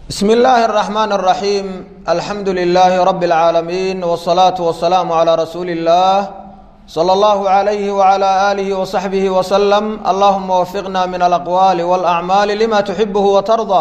بسم الله الرحمن الرحيم الحمد لله رب العالمين والصلاة والسلام على رسول الله صلى الله عليه وعلى آله وصحبه وسلم اللهم وفقنا من الأقوال والأعمال لما تحبه وترضى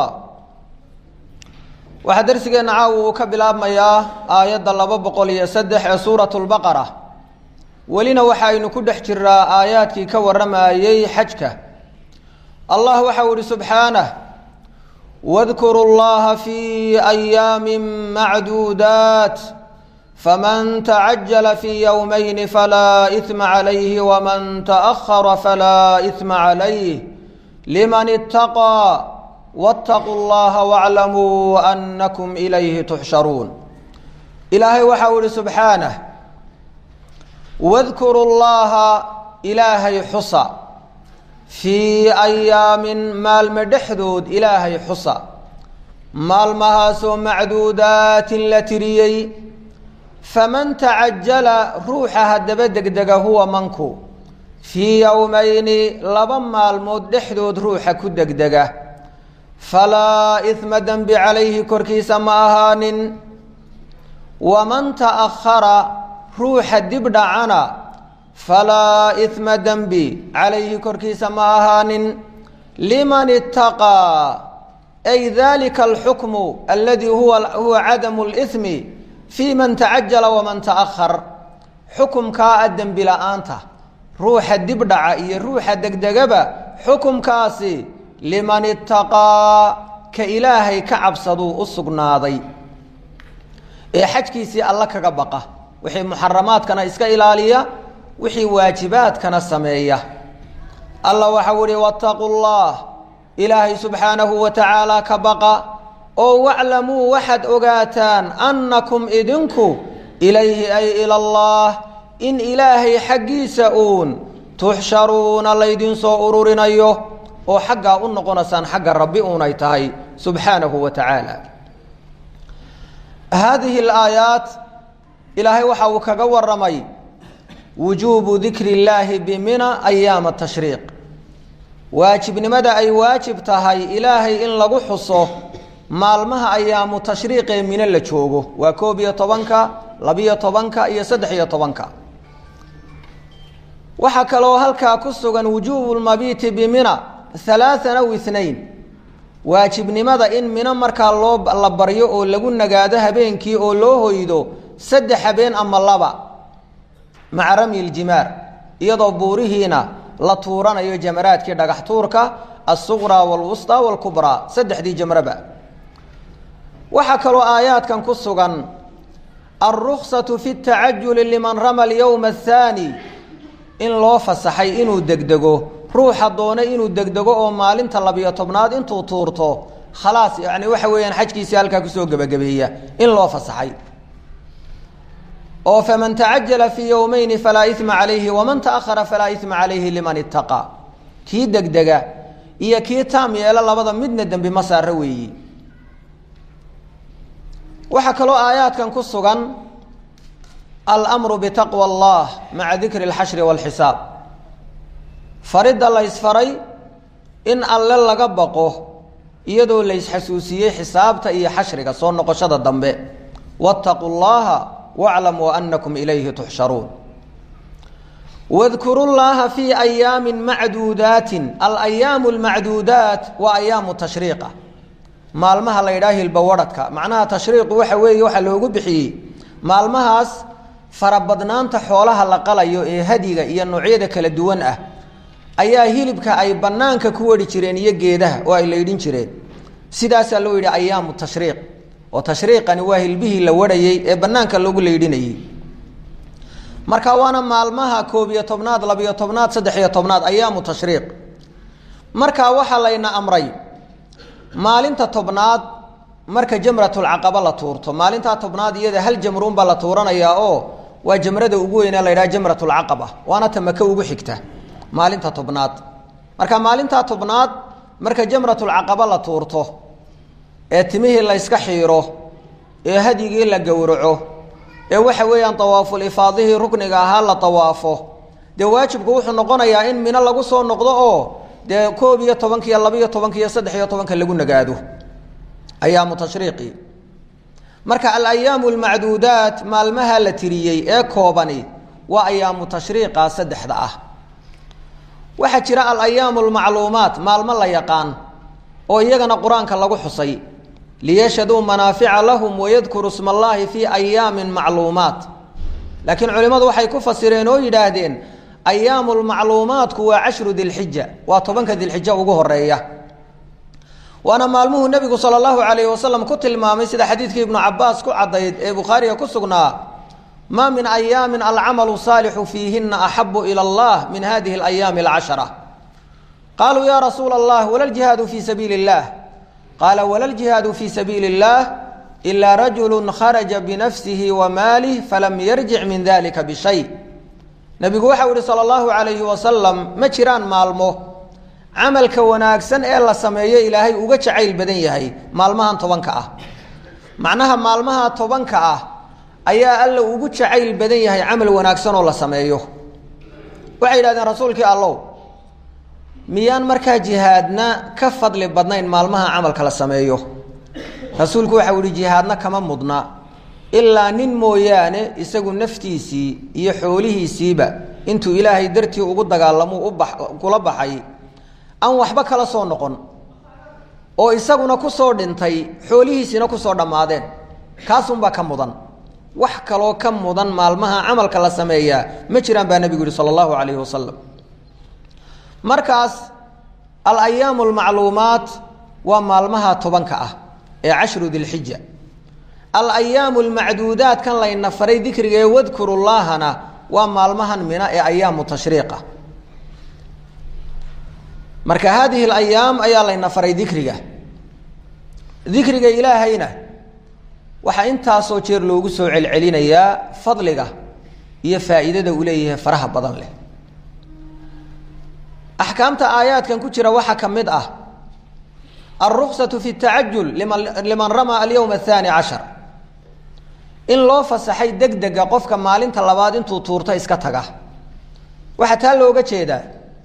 waxaa darsigeena caawa uu ka bilaabmayaa aayadda laba boqol iyo saddex ee suuratu lbaqara welina waxaynu ku dhex jiraa aayaadkii ka warramayey xajka allah waxau ihi subxaanah wadkuru llaha fi ayaami macduudaat faman tacajala fi yowmayni falaa ihma calayhi waman taأhara falaa ihma calayh liman itaqaa wاtaquu اllaha wاclamuu anakum ilayhi tuxsharuun ilaahay waxau ihi subxaanah wadkuru llaha ilaahay xusa fii ayaamin maalmo dhexdood ilaahay xusa maalmahaasoo macduudaatin la tiriyey faman tacajala ruuxa haddaba degdega huwa manku fii yowmayni laba maalmood dhexdood ruuxa ku degdega falaa ihma dembi calayhi korkiisa ma ahaanin waman ta'ahara ruuxa dib dhacana falaa ihma dembi calayhi korkiisa ma ahaanin liman itaqaa ay dalika alxukmu aladi huwa huwa cadamu lihmi fii man tacajala waman ta'ahar xukumkaa a dembi la-aanta ruuxa dib dhaca iyo ruuxa degdegaba xukumkaasi liman itaqaa ka ilaahay ka cabsaduu u sugnaaday ee xajkiisii alla kaga baqa wixii muxaramaadkana iska ilaaliya wixii waajibaadkana sameeya alla waxau ihi wataquu llah ilaahay subxaanahu wa tacaala ka baqa oo waclamuu waxaad ogaataan annakum idinku ilayhi ay ila allah in ilaahay xaggiisa uun tuxsharuuna laydinsoo ururinayo oo xaggaa u noqonaysaan xagga rabbi uunay tahay subxaanahu wa tacaala haadihi alaayaat ilaahay waxa uu kaga waramay wujuubu dikri illaahi bimina ayaama tashriiq waajibnimada ay waajib tahay ilaahay in lagu xuso maalmaha ayaamu tashriiqee mino la joogo waa koob iyo tobanka labiyo tobanka iyo saddex iyo tobanka waxaa kaloo halkaa ku sugan wujuubu lmabiiti bimina halaaan aw inayn waajibnimada in mino markaa loo la baryo oo lagu nagaado habeenkii oo loo hoydo saddex habeen ama laba maca ramyi ljimaar iyadoo buurihiina la tuuranayo jamaraadkii dhagax tuurka alsuqraa walwusطaa walkubraa saddexdii jamraba waxaa kaloo aayaadkan ku sugan alruksatu fi اtacajuli liman rama alyowma athaani in loo fasaxay inuu degdego ruuxa doona inuu degdego oo maalinta labiyo tobnaad intuu tuurto khalaas yani waxa weeyaan xajkiisii halkaa kusoo gebagabeeya in loo fasaxay oo faman tacajala fii yowmeyni falaa ima calayhi waman taahara falaa ima calayhi liman itaqaa kii degdega iyo kii taam yeelo labada midna dembi ma saaro weeyi waxaa kaloo aayaadkan ku sugan almru bitaqwa allah maca dikri اlxashri wاlxisaab faridda la ysfaray in alle laga baqo iyadoo la ysxasuusiyey xisaabta iyo xashriga soo noqoshada dambe waاtaquu llaha wاclamuu anakum ilayhi tuxsharuun wadkuru llaha fii ayaami macduudaatin alayaamu اlmacduudaat waa ayaamu tashriiqa maalmaha la yidhaha hilbawadhadka macnaha tashriiqu waxa weeye waxaa loogu bixiyey maalmahaas farabadnaanta xoolaha la qalayo ee hadiga iyo noocyada kala duwan ah ayaa hilibka ay banaanka ku wari jireen iyo geedaha oo ay laydhin jireen sidaasaa loo yidhi ayaamu tashriiq oo tashriiqani waa hilbihii la warhayey ee banaanka loogu laydhinayey marka waana maalmaha koob iyo tobnaad labiyo tobnaad saddex iyo tobnaad ayaamu tashriiq marka waxaa layna amray maalinta tobnaad marka jamratulcaqaba la tuurto maalintaa tobnaad iyada hal jamruunbaa la tuuranayaa oo waa jamrada ugu weynee la ydhaha jamratulcaqaba waana ta maka ugu xigta maalinta tobnaad marka maalintaa tobnaad marka jamratulcaqaba la tuurto ee timihii la yska xiiro ee hadyigii la gowraco ee waxa weeyaan tawaaful ifaadihii rukniga ahaa la tawaafo dee waajibku wuxuu noqonayaa in mino lagu soo noqdo oo dee koob iyo tobanka iyo laba iyo tobanka iyo saddex iyo tobanka lagu nagaado ayaamu tashriiqi marka alayaamu almacduudaat maalmaha la tiriyey ee koobani waa ayaamu tashriiqa saddexda ah waxaa jira alayaamu almacluumaat maalmo la yaqaan oo iyagana qur-aanka lagu xusay liyashhaduu manaafica lahum wayadkuru sma allaahi fii ayaamin macluumaat laakiin culimmadu waxay ku fasireen oo yidhaahdeen ayaamu lmacluumaatku waa cashru dilxija waa tobanka dilxija ugu horeeya waana maalmuhuu nebigu sala allahu calayhi wasalam ku tilmaamay sida xadiidkii ibnu cabaas ku caddayd ee bukhaariga ku sugnaa maa min ayaamin alcamalu saalixu fiihina axabu ila allah min hadihi alayaami alcashara qaaluu ya rasuula allah wala ljihaadu fii sabiili اllah qaala wala ljihaadu fii sabiili اllah ilaa rajulu kharaja binafsihi wa maalih falam yarjic min dalika bishay nebigu waxau yihi sala allahu calayhi wasalam ma jiraan maalmo camalka wanaagsan ee la sameeyo ilaahay uga jacayl badan yahay maalmahan tobanka ah macnaha maalmaha tobanka ah ayaa alla ugu jacayl badan yahay camal wanaagsan oo la sameeyo waxay yidhahdeen rasuulkii allow miyaan markaa jihaadna ka fadli badnayn maalmaha camalka la sameeyo rasuulku waxau yihi jihaadna kama mudna ilaa nin mooyaane isagu naftiisii iyo xoolihiisiiba intuu ilaahay dartii ugu dagaalamo uba kula baxay aan waxba kala soo noqon oo isaguna kusoo dhintay xoolihiisiina kusoo dhammaadeen kaasunbaa ka mudan wax kaloo ka mudan maalmaha camalka la sameeyaa ma jiraan baa nebigu yihi sala allahu calayhi wasalam markaas alayaamu almacluumaat waa maalmaha tobanka ah ee cashru dilxija alayaamu almacduudaat kan layna faray dikriga ee wadkuru llaahana waa maalmahan mina ee ayaamu tashriiqa marka haadihi alayaam ayaa layna faray dikriga dikriga ilaahayna waxaa intaasoo jeer loogu soo celcelinayaa fadliga iyo faa'iidada uu leeyahay faraha badan leh axkaamta aayaadkan ku jira waxaa ka mid ah alruksatu fi tacajul liman liman ramaa alyowma athani cashar in loo fasaxay deg dega qofka maalinta labaad intuu tuurto iska taga waxaa taa looga jeedaa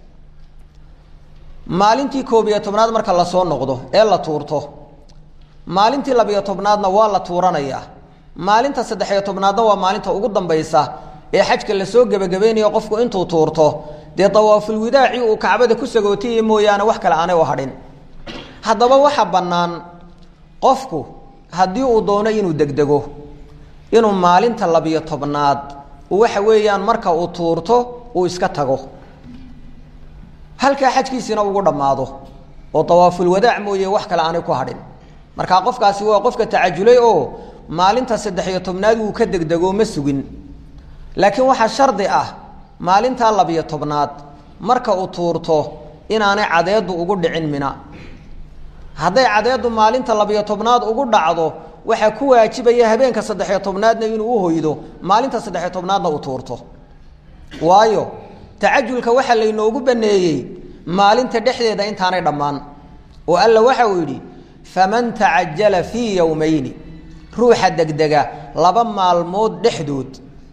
maalintii koob iyo tobnaad marka lasoo noqdo ee la tuurto maalintii labiyo tobnaadna waa la tuuranayaa maalinta saddexiyo tobnaadna waa maalinta ugu dambaysa ee xajka lasoo gebagabeynayo qofku intuu tuurto dee dawaafulwidaaci uu kacbada ku sagootiya mooyaane wax kale aanay u hadhin haddaba waxa bannaan qofku haddii uu doono inuu degdego inuu maalinta labiyo tobnaad waxa weeyaan marka uu tuurto uu iska tago halkaa xajkiisiina ugu dhammaado oo dawaafulwadaac mooye wax kale aanay ku hadhin markaa qofkaasi waa qofka tacajulay oo maalinta saddex-iyo tobnaad wuu ka degdego ma sugin laakiin waxaa shardi ah maalintaa labiyo tobnaad marka uu tuurto inaanay cadeedu ugu dhicin mina hadday cadeedu maalinta labiyo tobnaad ugu dhacdo waxaa ku waajibaya habeenka saddexiyo tobnaadna inuu uhoydo maalinta saddexiyo tobnaadna uu tuurto waayo tacajulka waxaa laynoogu baneeyey maalinta dhexdeeda intaanay dhammaan oo alla waxa uu yidhi faman tacajala fii yowmayni ruuxa degdega laba maalmood dhexdood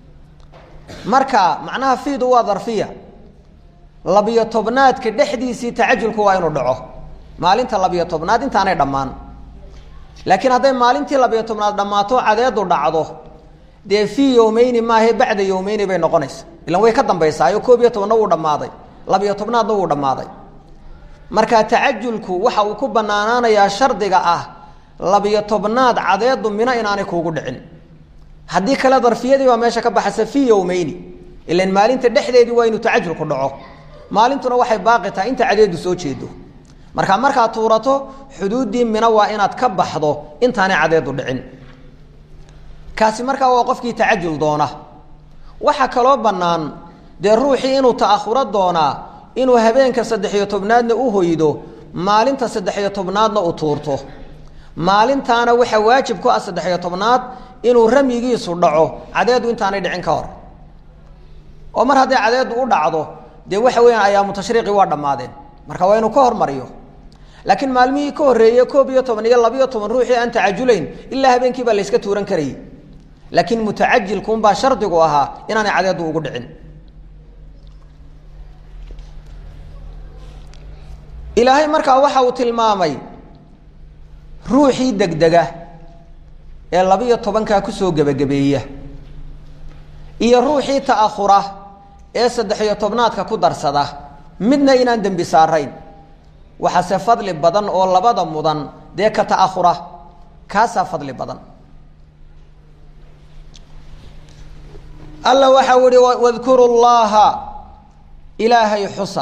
marka macnaha fiidu waa darfiya labiyo tobnaadka dhexdiisii tacajulku waa inuu dhaco maalinta labiyo tobnaad intaanay dhammaan laakiin hadday maalintii labiyo tobnaad dhammaato cadeedu dhacdo dee fii yowmeyni maahe bacda yowmeyni bay noqonaysa ilan way ka dambaysaayo koob iyo tobanna wuu dhammaaday labiyo tobnaadna wuu dhammaaday marka tacajulku waxa uu ku banaanaanayaa shardiga ah labiyo tobnaad cadeedu mina inaanay kuugu dhicin haddii kale darfiyadii baa meesha ka baxaysa fii yowmeyni ilan maalinta dhexdeedii waa inuu tacajulku dhaco maalintuna waxay baaqi tahay inta cadeedu soo jeedo marka markaad tuurato xuduuddii mina waa inaad ka baxdo intaanay cadeedu dhicin kaasi markaa waa qofkii tacajul doona waxaa kaloo bannaan dee ruuxii inuu ta'ahuro doonaa inuu habeenka saddex-iyo tobnaadna u hoydo maalinta saddex-iyo tobnaadna u tuurto maalintaana waxaa waajib ku ah saddex-iyo tobnaad inuu ramyigiisu dhaco cadeedu intaanay dhicin ka hor oo mar hadday cadeedu u dhacdo dee waxa weeyaan ayaamu tashriiqi waa dhammaadeen marka waa inuu ka hormariyo laakiin maalmihii ka horreeyey koob iyo toban iyo labiyo toban ruuxii aan tacajulayn ilaa habeenkii baa layska tuuran karayay laakiin mutacajilkuunbaa shardigu ahaa inaanay cadeedu ugu dhicin ilaahay markaa waxa uu tilmaamay ruuxii degdega ee labiyo tobankaa kusoo gebagabeeya iyo ruuxii ta'ahura ee saddex-iyo tobnaadka ku darsada midna inaan dembi saarayn waxaase fadli badan oo labada mudan dee ka ta'ahura kaasaa fadli badan alla waxau ihi wadkuru llaha ilaahay xusa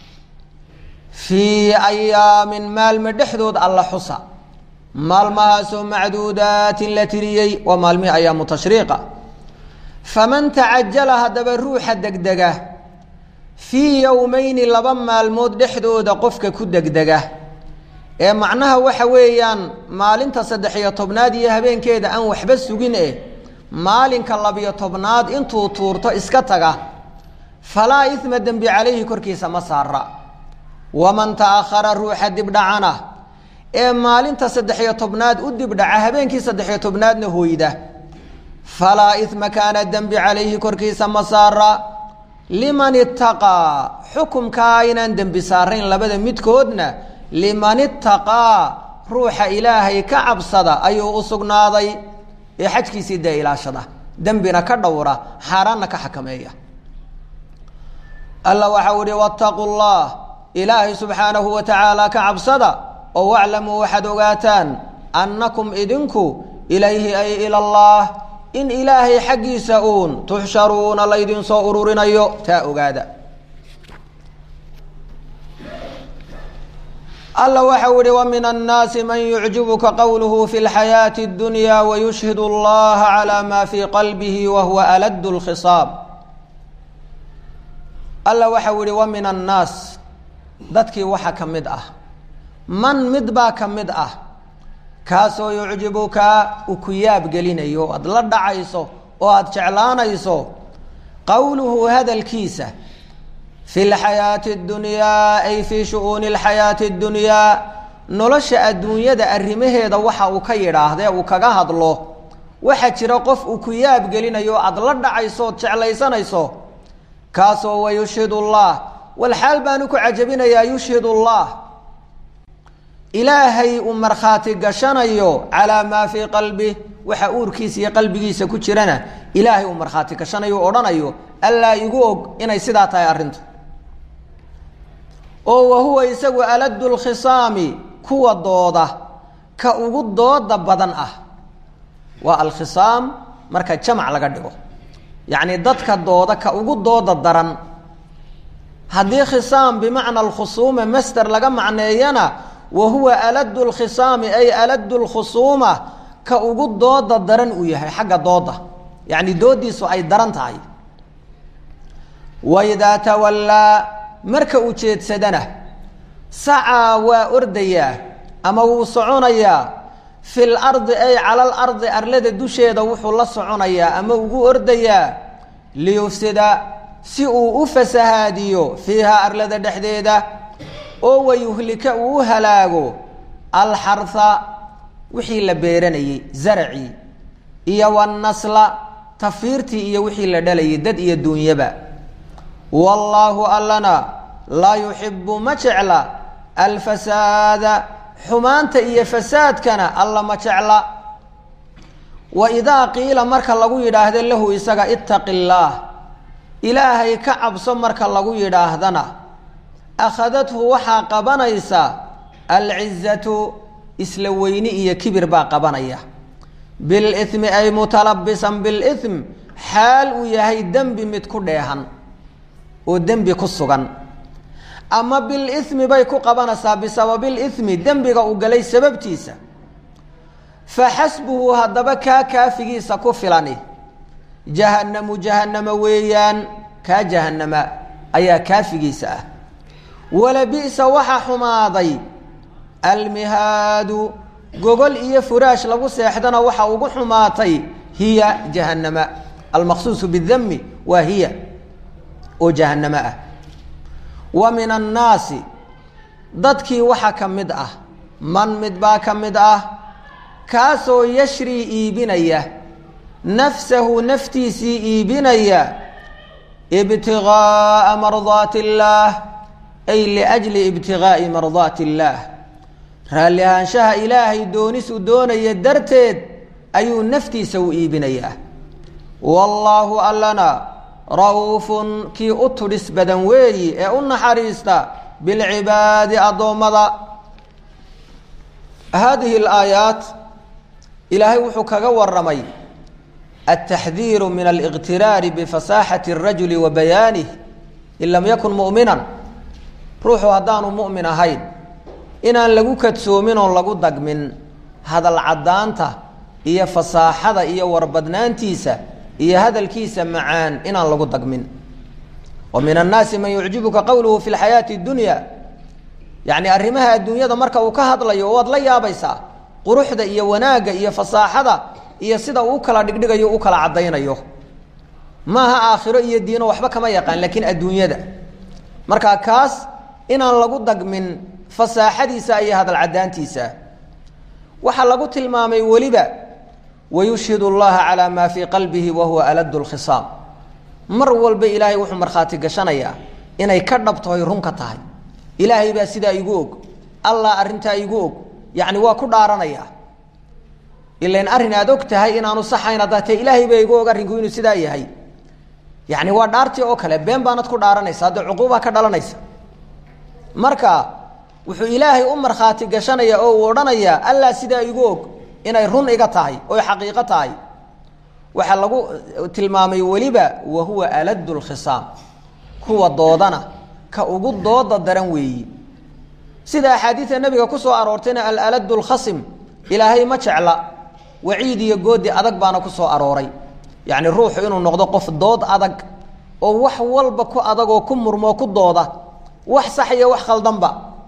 fii ayaamin maalmo dhexdood alla xusa maalmahaasoo macduudaatin la tiriyey waa maalmihii ayaamu tashriiqa faman tacajala haddaba ruuxa degdega fii yowmeyni laba maalmood dhexdooda qofka ku degdega ee macnaha waxa weeyaan maalinta saddex-iyo tobnaad iyo habeenkeeda aan waxba sugin eh maalinka labiyo tobnaad intuu tuurto iska taga falaa isma dembi calayhi korkiisa ma saara waman ta'ahara ruuxa dibdhacana ee maalinta saddex-iyo tobnaad u dibdhaca habeenkii saddex-iyo tobnaadna hoyda falaa isma kaana dembi calayhi korkiisa ma saara liman itaqaa xukumkaa inaan dembi saarayn labada midkoodna liman itaqaa ruuxa ilaahay ka cabsada ayuu u sugnaaday ee xajkiisii dee ilaashada dembina ka dhowra xaaraanna ka xakameeya alla waxau ihi wattaqu llah ilaahay subxaanahu wa tacaala ka cabsada oo waclamuu waxaad ogaataan annakum idinku ilayhi ay ila allah in ilaahay xaggiisa uun tuxsharuuna laydin soo ururinayo taa ogaada alla waxau ihi wa min annaasi man yucjibuka qowluhu fi lxayaati اdunya wayushhid اllaha calى ma fii qalbihi wa huwa alad اlkhisaab alla waxau ihi wa min annaas dadkii waxa ka mid ah man mid baa ka mid ah kaasoo yucjibuka u ku yaab gelinayo aada la dhacayso oo aada jeclaanayso qowluhu hadalkiisa fi lxayaati اdunyaa ay fii shu'uuni اlxayaati اdunyaa nolosha adduunyada arrimaheeda waxa uu ka yidhaahdee uu kaga hadlo waxaa jira qof uu ku yaab gelinayo aada la dhacayso ood jeclaysanayso kaasoo wayushhid اllah walxaal baanu ku cajabinayaa yushhid اllah ilaahay uu markhaati gashanayo calaa maa fii qalbih waxa uurkiisa iyo qalbigiisa ku jirana ilaahay uu markhaati gashanayo o odhanayo allaa igu og inay sidaa tahay arrintu oo wa huwa isagu aladu lkhisaami kuwa dooda ka ugu dooda badan ah waa alkhisaam marka jamac laga dhigo yacni dadka dooda ka ugu dooda daran haddii khisaam bimacna alkhusuuma master laga macneeyana wa huwa aladu lkhisaami ay aladu lkhusuuma ka ugu dooda daran uu yahay xagga dooda yacni doodiisu ay daran tahay waidaa tawallaa marka uu jeedsadana sacaa waa ordayaa ama wuu soconayaa fi lardi ay cala alardi arlada dusheeda wuxuu la soconayaa ama ugu ordayaa liyufsida si uu u fasahaadiyo fiihaa arlada dhexdeeda oo wayuhlika uu u halaago alxarha wixii la beeranayey zaracii iyo wanasla tafiirtii iyo wixii la dhalayay dad iyo duunyaba wallaahu allana laa yuxibu ma jecla alfasaada xumaanta iyo fasaadkana alla ma jecla wa idaa qiila marka lagu yidhaahdo lahu isaga ittaqi illaah ilaahay ka cabso marka lagu yidhaahdana akhadathu waxaa qabanaysa alcizatu isla weyni iyo kibir baa qabanaya bilithmi ay mutalabisan bilithm xaal uu yahay dembi mid ku dheehan oo dembi ku sugan ama bilithmi bay ku qabanaysaa bisababilithmi dembiga uu galay sababtiisa fa xasbuhu haddaba kaa kaafigiisa ku filani jahannamu jahannama weeyaan kaa jahannama ayaa kaafigiisa ah wala bi'sa waxaa xumaaday almihaadu gogol iyo furaash lagu seexdana waxa ugu xumaatay hiya jahannama almaqsuusu bidami waa hiya oo jahannamo ah wa min annaasi dadkii waxa ka mid ah man mid baa ka mid ah kaasoo yashrii iibinaya nafsahu naftiisii iibinaya ibtigaaa mardaati illaah ay liajli ibtigaa'i mardaati illaah raalli ahaanshaha ilaahay doonis uu doonaya darteed ayuu naftiisa u iibinayaa wallaahu allana ra-uufun kii u tudhis badan weeyi ee u naxariista bilcibaadi addoommada haadihi alaayaat ilaahay wuxuu kaga waramay altaxdiiru min aliqtiraari bifasaaxati اrajuli wa bayaanih in lam yakun mu'minan ruuxu haddaanu mu'min ahayn inaan lagu kadsoomin oon lagu dagmin hadal caddaanta iyo fasaaxada iyo warbadnaantiisa iyo hadalkiisa macaan inaan lagu dagmin wa min annaasi man yucjibuka qowluhu fi lxayaati اdunya yacni arrimaha adduunyada marka uu ka hadlayo waad la yaabaysaa quruxda iyo wanaagga iyo fasaaxada iyo sida uu kala dhigdhigayo u kala caddaynayo maaha aakhiro iyo diino waxba kama yaqaan laakiin adduunyada marka kaas inaan lagu dagmin fasaaxadiisa iyo hadal caddaantiisa waxaa lagu tilmaamay weliba wayushhid اllaha calaa maa fii qalbihi wa huwa aladu lkhisaam mar walba ilaahay wuxuu markhaati gashanayaa inay ka dhabtahoy run ka tahay ilaahay baa sidaa igu og allah arrintaa igu og yacni waa ku dhaaranaya ilain arrin aad og tahay inaanu saxayn haddaa tee ilaahay baa igu og arrinku inuu sidaa yahay yacni waa dhaartii oo kale been baanad ku dhaaranaysa haddee cuquubaa ka dhalanaysa marka wuxuu ilaahay u markhaati gashanaya oo uu odhanayaa allah sidaa igu og inay run iga tahay oy xaqiiqo tahay waxaa lagu tilmaamay weliba wa huwa aladu lkhisaam kuwa doodana ka ugu dooda daran weeyi sida axaadiida nabiga ku soo aroortayna alaladu lkhasim ilaahay ma jecla waciid iyo goodi adag baana ku soo arooray yacni ruuxu inuu noqdo qof dood adag oo wax walba ku adag oo ku murmoo ku dooda wax sax iyo wax khaldanba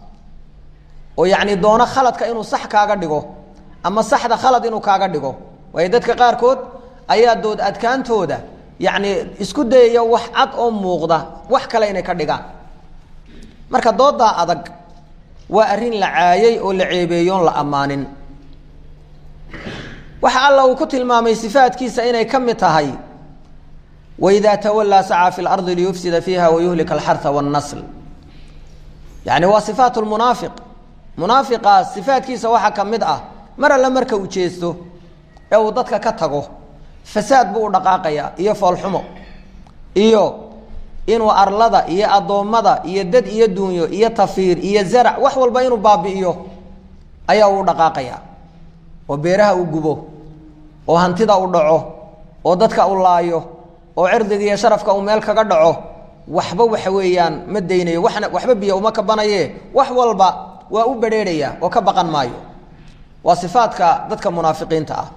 oo yacni doono khaladka inuu sax kaaga dhigo ama saxda khalad inuu kaaga dhigo waayo dadka qaarkood ayaa dood adkaantooda yacni isku dayaya wax cad oo muuqda wax kale inay ka dhigaan marka dooddaa adag waa arrin la caayay oo la ceebeeyoon la ammaanin waxa alla uu ku tilmaamay sifaadkiisa inay ka mid tahay waidaa tawallaa sacaa fi lardi liyufsida fiiha wayuhlika alxarha wاnnasl yacni waa sifaat lmunaafiq munaafiqaas sifaadkiisa waxaa ka mid ah mar alle marka uu jeesto ee uu dadka ka tago fasaad buu u dhaqaaqayaa iyo foolxumo iyo inuu arlada iyo addoommada iyo dad iyo duunyo iyo tafiir iyo zarac wax walba inuu baabi'iyo ayaa uu dhaqaaqayaa oo beeraha uu gubo oo hantida u dhaco oo dadka u laayo oo cirdiga iyo sharafka uu meel kaga dhaco waxba waxa weeyaan ma daynayo waxna waxba biyo uma kabanaye wax walba waa u bedheerhaya oo ka baqan maayo waa sifaadka dadka munaafiqiinta ah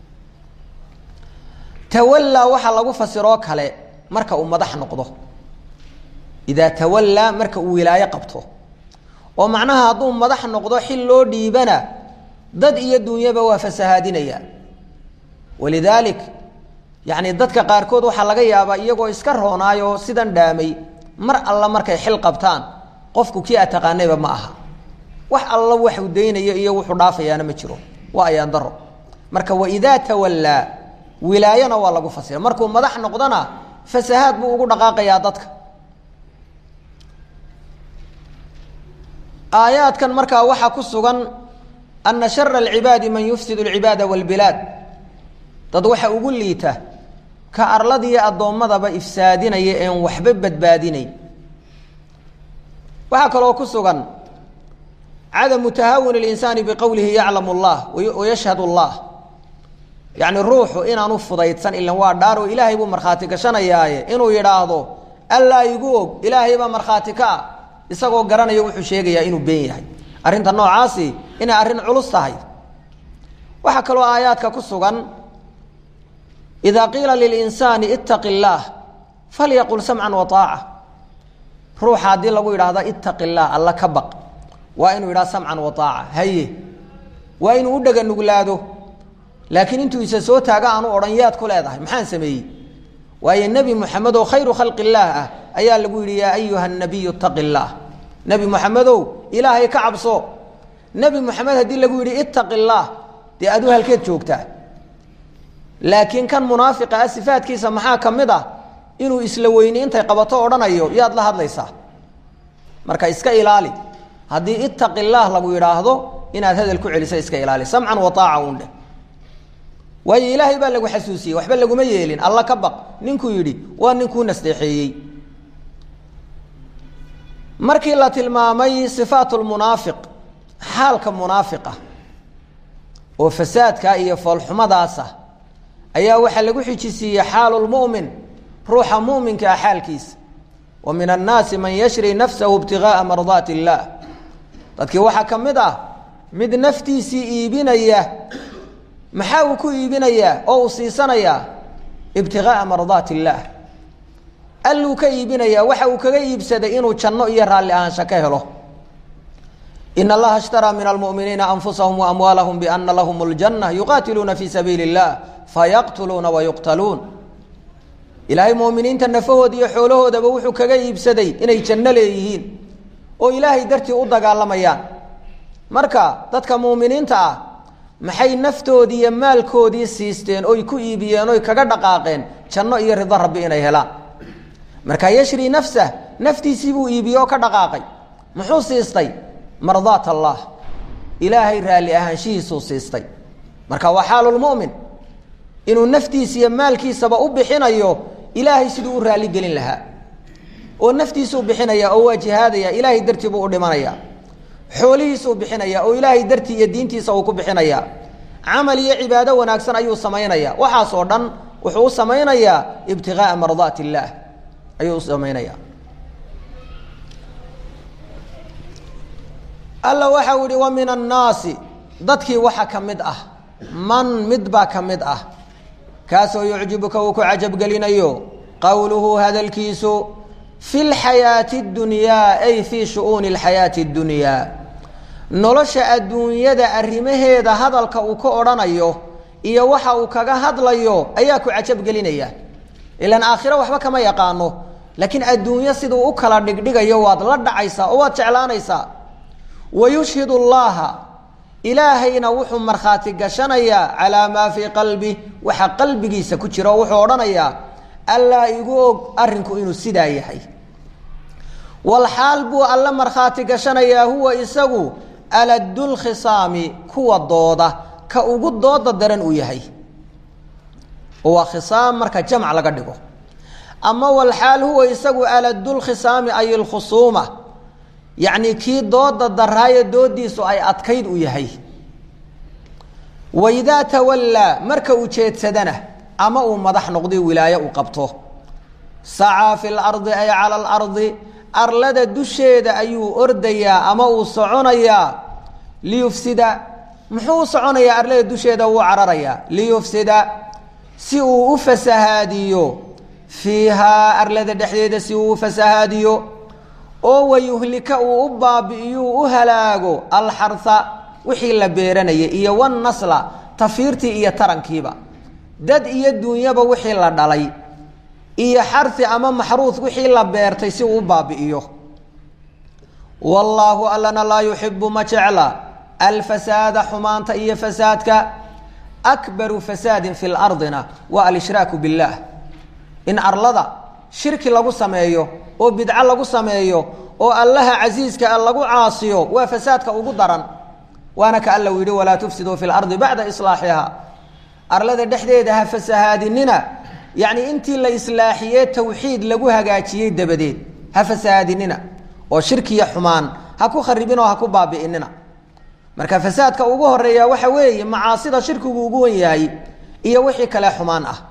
tawallaa waxaa lagu fasiroo kale marka uu madax noqdo idaa tawallaa marka uu wilaayo qabto oo macnaha hadduu madax noqdo xil loo dhiibana dad iyo dunyaba waa fasahaadinaya walidaalik yacni dadka qaarkood waxaa laga yaabaa iyagoo iska roonaayoo sidan dhaamay mar alla markay xil qabtaan qofku kii a taqaanayba ma aha wax alla waxuu daynayo iyo wuxuu dhaafayaana ma jiro waa ayaan daro marka waidaa tawallaa wilaayana waa lagu fasira markuu madax noqdona fasahaad buu ugu dhaqaaqayaa dadka aayaadkan markaa waxaa ku sugan ana shara alcibaadi man yufsid alcibaada walbilaad dad waxa ugu liita ka arladiiyo addoommadaba ifsaadinaya een waxba badbaadinayn waxaa kaloo ku sugan cadamu tahaawun اlinsaani biqowlihi yaclamu اllah wayashhad اllah yacni ruuxu inaanu fudaydsan ilan waa dhaaroo ilaahay buu markhaati gashanayaaye inuu yidhaahdo allaa igu og ilaahay baa markhaati ka ah isagoo garanaya wuxuu sheegayaa inuu been yahay arrinta noocaasi inay arrin culus tahay waxaa kaloo aayaadka ku sugan idaa qiila lilinsaani itaqi اllaah falyaqul samcan wa aaca ruuxa haddii lagu yidhaahdo itaqi اllah alla ka baq waa inuu yidhaha samcan wa aaca haye waa inuu u dhega nuglaado laakiin intuu isa soo taaga aanu odhan yaad ku leedahay maxaan sameeyey waayo nebi moxamed oo khayru khalqi illaah ah ayaa lagu yidhi yaa ayuha nabiyu itaqi illaah nebi moxamedow ilaahay ka cabso nebi moxamed haddii lagu yidhi itaqi illaah dee aduu halkeed joogtaa laakiin kan munaafiqa ah sifaadkiisa maxaa ka mid ah inuu isla weyni intay qabato odhanayo yaad la hadlaysaa marka iska ilaali haddii itaqi illaah lagu yidhaahdo inaad hadal ku celiso iska ilaali samcan wa aaca un dheh waayo ilaahay baa lagu xasuusiyey waxba laguma yeelin alla ka baq ninkuu yidhi waa ninkuu nasteexeeyey markii la tilmaamay sifaat lmunaafiq xaalka munaafiqa oo fasaadka iyo foolxumadaasa ayaa waxaa lagu xijisiiyey xaalu lmu'min ruuxa mu'minka ah xaalkiisa wa min annaasi man yashri nafsahu ibtigaaa mardaati illaah dadkii waxaa ka mid ah mid naftiisii iibinaya maxaa uu ku iibinayaa oo uu siisanayaa ibtigaaa mardaati illaah alluu ka iibinayaa waxa uu kaga iibsaday inuu janno iyo raalli ahaansha ka helo in allaha ishtaraa min almu'miniina anfusahum waamwaalahum biana lahum اljanna yuqaatiluuna fii sabiili اllah fayaqtuluuna wayuqtaluun ilaahay mu'miniinta nafahooda iyo xoolahoodaba wuxuu kaga iibsaday inay janno leeyihiin oo ilaahay dartii u dagaalamayaan marka dadka mu'miniinta ah maxay naftoodii iyo maalkoodii siisteen oy ku iibiyeen oy kaga dhaqaaqeen janno iyo rido rabbi inay helaan marka yashri nafsah naftiisii buu iibiyey oo ka dhaqaaqay muxuu siistay mardaat allah ilaahay raalli ahaanshihiisuu siistay marka waa xaalulmu'min inuu naftiisa iyo maalkiisaba u bixinayo ilaahay siduu u raalli gelin lahaa oo naftiisuu bixinaya oo waa jihaadaya ilaahay dartii buu u dhimanaya xoolihiisuu bixinaya oo ilaahay dartii iyo diintiisa uu ku bixinaya camal iyo cibaado wanaagsan ayuu samaynaya waxaasoo dhan wuxuu u samaynayaa ibtigaaa mardaat illaah ayuu u samaynaya alla waxau ihi wa min annaasi dadkii waxa ka mid ah man mid baa ka mid ah kaasoo yucjibuka uu ku cajabgelinayo qowluhu hadalkiisu fi lxayaati اdunyaa ay fii shu'uuni اlxayaati اddunyaa nolosha adduunyada arrimaheeda hadalka uu ka odhanayo iyo waxa uu kaga hadlayo ayaa ku cajabgelinaya ilan aakhiro waxba kama yaqaano laakiin adduunyo siduu u kala dhigdhigayo waad la dhacaysaa oo waad jeclaanaysaa wayushhid اllaha ilaahayna wuxuu markhaati gashanayaa calaa maa fii qalbi waxa qalbigiisa ku jira oo wuxuu odhanayaa allaa igu og arrinku inuu sidaa yahay walxaal buu alle markhaati gashanayaa huwa isagu aladulkhisaami kuwa dooda ka ugu dooda daran uu yahay oo waa khisaam marka jamc laga dhigo ama walxaal huwa isagu aladulkhisaami ay ilkhusuuma yacni kii dooda daraayo doodiisu ay adkayd u yahay waidaa tawallaa marka uu jeedsadana ama uu madax noqday wilaaye uu qabto sacaa fi lardi ay cala alardi arlada dusheeda ayuu ordayaa ama uu soconayaa liyufsida muxuu u soconayaa arlada dusheeda wuu cararayaa liyufsida si uu u fasahaadiyo fiihaa arlada dhexdeeda si uu u fasahaadiyo oo wayuhlika uu u baabi'iyuu u halaago alxarha wixii la beeranayay iyo wannasla tafiirtii iyo tarankiiba dad iyo duunyaba wixii la dhalay iyo xarhi ama maxruud wixii la beertay si uu u baabi'iyo wallaahu allana laa yuxibu ma jecla alfasaada xumaanta iyo fasaadka akbaru fasaadin fi lardina waa alshraaku biاllaah in arlada shirki lagu sameeyo oo bidco lagu sameeyo oo allaha casiiska a lagu caasiyo waa fasaadka ugu daran waana ka alla u yihi walaa tufsiduu fi lardi bacda islaaxiha arlada dhexdeeda ha fasahaadinina yacni intii la islaaxiyee tawxiid lagu hagaajiyey dabadeed ha fasahaadinina oo shirkiya xumaan ha ku kharibin oo ha ku baabi'inina marka fasaadka ugu horeeya waxa weeye macaasida shirkigu ugu wan yahay iyo wixii kale xumaan ah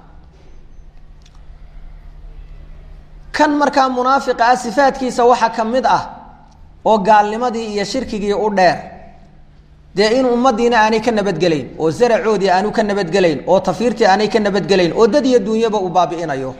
kan markaa munaafiqa ah sifaadkiisa waxaa ka mid ah oo gaalnimadii iyo shirkigii u dheer dee in ummaddiina aanay ka nabadgelayn oo zaracoodii aanu ka nabadgelayn oo tafiirtii aanay ka nabadgelayn oo dad iyo duunyaba uu baabi'inayo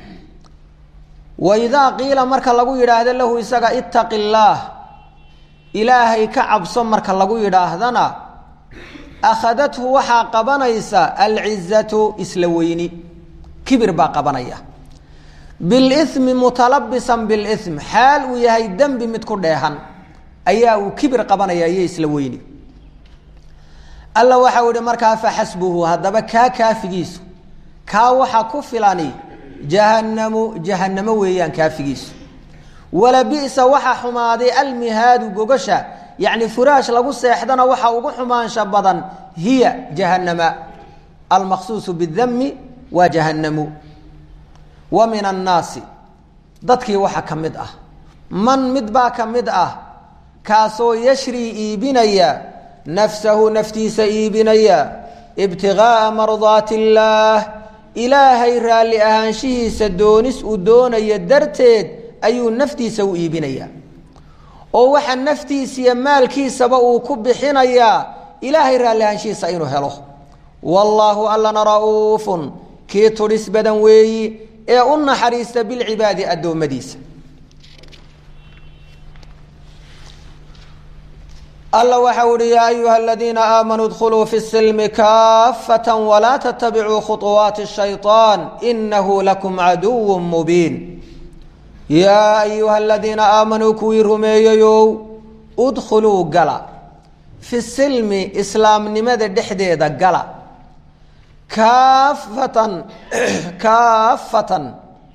wa idaa qiila marka lagu yidhaahdo lahu isaga ittaqi illaah ilaahay ka cabso marka lagu yidhaahdana akhadathu waxaa qabanaysa alcizatu isla weyni kibir baa qabanaya bilimi mutalabisan bilim xaal uu yahay dembi mid ku dheehan ayaa uu kibir qabanaya iyo isla weyni alla waxau ihi markaa faxasbuhu haddaba kaa kaafigiisu kaa waxa ku filani jahanamu jahanamo weeyaan kaafigiisu wala bi'sa waxa xumaaday almihaadu gogasha yacni furaash lagu seexdana waxa ugu xumaansha badan hiya jahannama almaqsuusu bidami waa jahannamu wa min annaasi dadkii waxa ka mid ah man mid baa ka mid ah kaasoo yashrii iibinaya nafsahu naftiisa iibinaya ibtigaaa mardaati illaah ilaahay raalli ahaanshihiisa doonis uu doonaya darteed ayuu naftiisa u iibinayaa oo waxa naftiisiiyo maalkiisaba uu ku bixinayaa ilaahay raalli ahaanshihiisa inuu helo wallaahu allana ra'uufun kii tudhis badan weeyi ee u naxariista bilcibaadi addoommadiisa alla waxa uhi yaa ayuha aladiina aamanuu dkhuluu fi silmi kaafata walaa tatabicuu khuطuwaati shayطaan inahu lakum caduw mubiin yaa ayuha aladiina aamanuu kuwii rumeeyeyow udkhuluu gala fi silmi islaamnimada dhexdeeda gala kaafatan kaafatan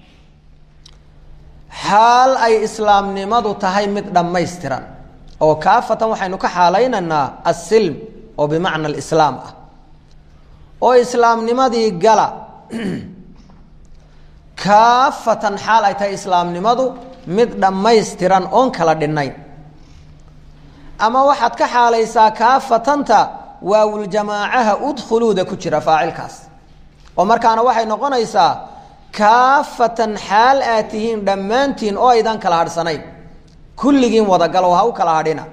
xaal ay islaamnimadu tahay mid dhammaystiran oo kaafatan waxaynu ka xaalaynaynaa asilm oo bimacna alislaam ah oo islaamnimadii gala kaafatan xaal ay tahay islaamnimadu mid dhammaystiran oon kala dhinnayn ama waxaad ka xaalaysaa kaafatanta waawuljamaacaha udkhuluuda ku jira faacilkaas oo markaana waxay noqonaysaa kaafatan xaal aad tihiin dhammaantiin oo aydan kala hadhsanayn kulligiin wadagalo ha u kala hadhina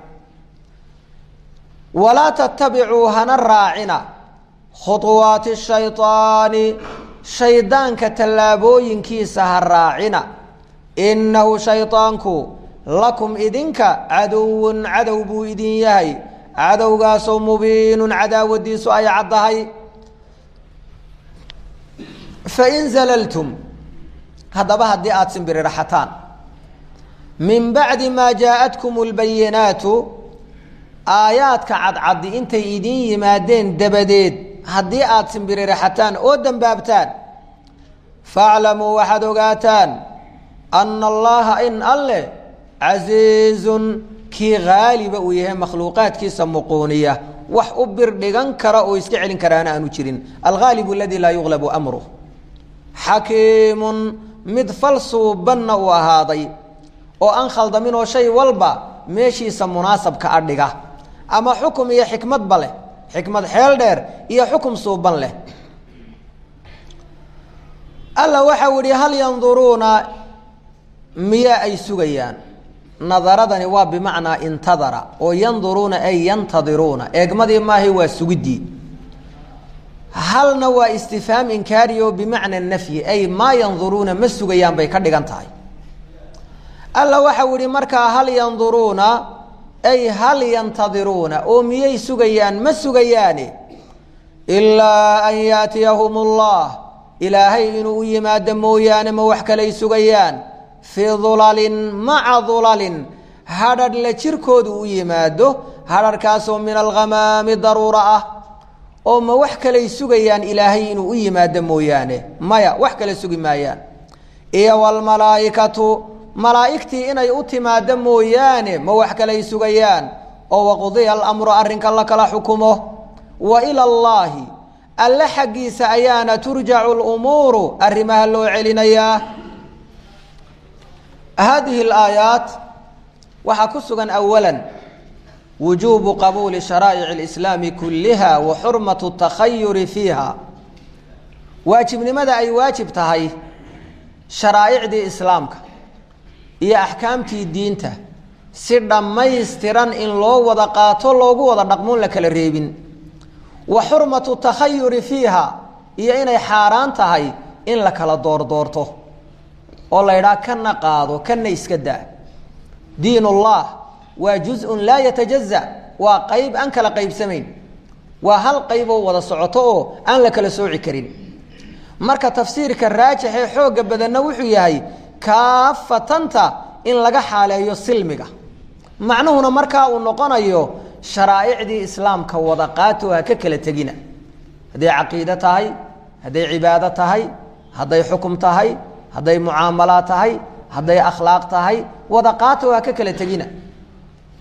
walaa tatabicuu hana raacina khuطuwaati shayطaani shaydaanka tallaabooyinkiisa ha raacina innahu shayطaanku lakum idinka caduwun cadow buu idin yahay cadowgaasoo mubiinun cadaawadiisu ay caddahay fain zalaltum haddaba haddii aada simbirirxataan min bacdi maa jaa-atkum اlbayinaatu aayaadka cadcaddi intay idin yimaadeen dabadeed haddii aada simbirirxataan oo dembaabtaan faaclamuu waxaad ogaataan ana allaha in alleh casiizun kii haaliba uu yahay makhluuqaadkiisa muquuniya wax u bir dhigan kara oo iska celin karaana aanu jirin alhaalibu aladii laa yuglabu amruh xakiimun mid fal suubanna uu ahaaday oo aan khaldamin oo shay walba meeshiisa munaasabka a dhiga ama xukum iyo xikmadba leh xikmad xeel dheer iyo xukum suuban leh alla waxau ihi hal yanduruuna miyaa ay sugayaan nadaradani waa bimacnaa intadara oo yanduruuna ay yantadiruuna eegmadii maahay waa sugiddii halna waa istifhaam inkaari oo bimacna nafyi ay maa yanduruuna ma sugayaan bay ka dhigan tahay alla waxau ihi markaa hal yanduruuna ay hal yantadiruuna oo miyay sugayaan ma sugayaane ilaa an yaatiyahum ullah ilaahay inuu u yimaado mooyaane ma wax kalay sugayaan fii dulalin maca dulalin hadhadh la jirkoodu u yimaado hadharhkaasoo min alghamaami daruura ah oo ma wax kalay sugayaan ilaahay inuu u yimaado mooyaane maya wax kale sugi maayaan iyo wlmalaaikatu malaa'igtii inay u timaado mooyaane ma wax kalay sugayaan oo waqudiya alamru arrinka la kala xukumo wa ila allaahi alle xaggiisa ayaana turjacu lumuuru arrimaha loo celinayaa hadihi alaayaat waxaa ku sugan awala wujuubu qabuuli sharaa'ic اlislaami kulliha wa xurmatu takhayuri fiiha waajibnimada ay waajib tahay sharaa'icdii islaamka iyo axkaamtii diinta si dhammaystiran in loo wada qaato loogu wada dhaqmoon la kala reebin wa xurmatu takhayuri fiiha iyo inay xaaraan tahay in la kala doordoorto oo la ydhaha kana qaado kana iska daa diin ullah waa juz-un laa yatajaza waa qayb aan kala qaybsamayn waa hal qayb oo wada socoto oo aan la kala sooci karin marka tafsiirka raajixee xoogga badanna wuxuu yahay kaafatanta in laga xaaleeyo silmiga macnuhuna markaa uu noqonayo sharaa'icdii islaamka wada qaato ha ka kala tegina hadday caqiide tahay hadday cibaado tahay hadday xukum tahay hadday mucaamalaad tahay hadday akhlaaq tahay wada qaato ha ka kala tegina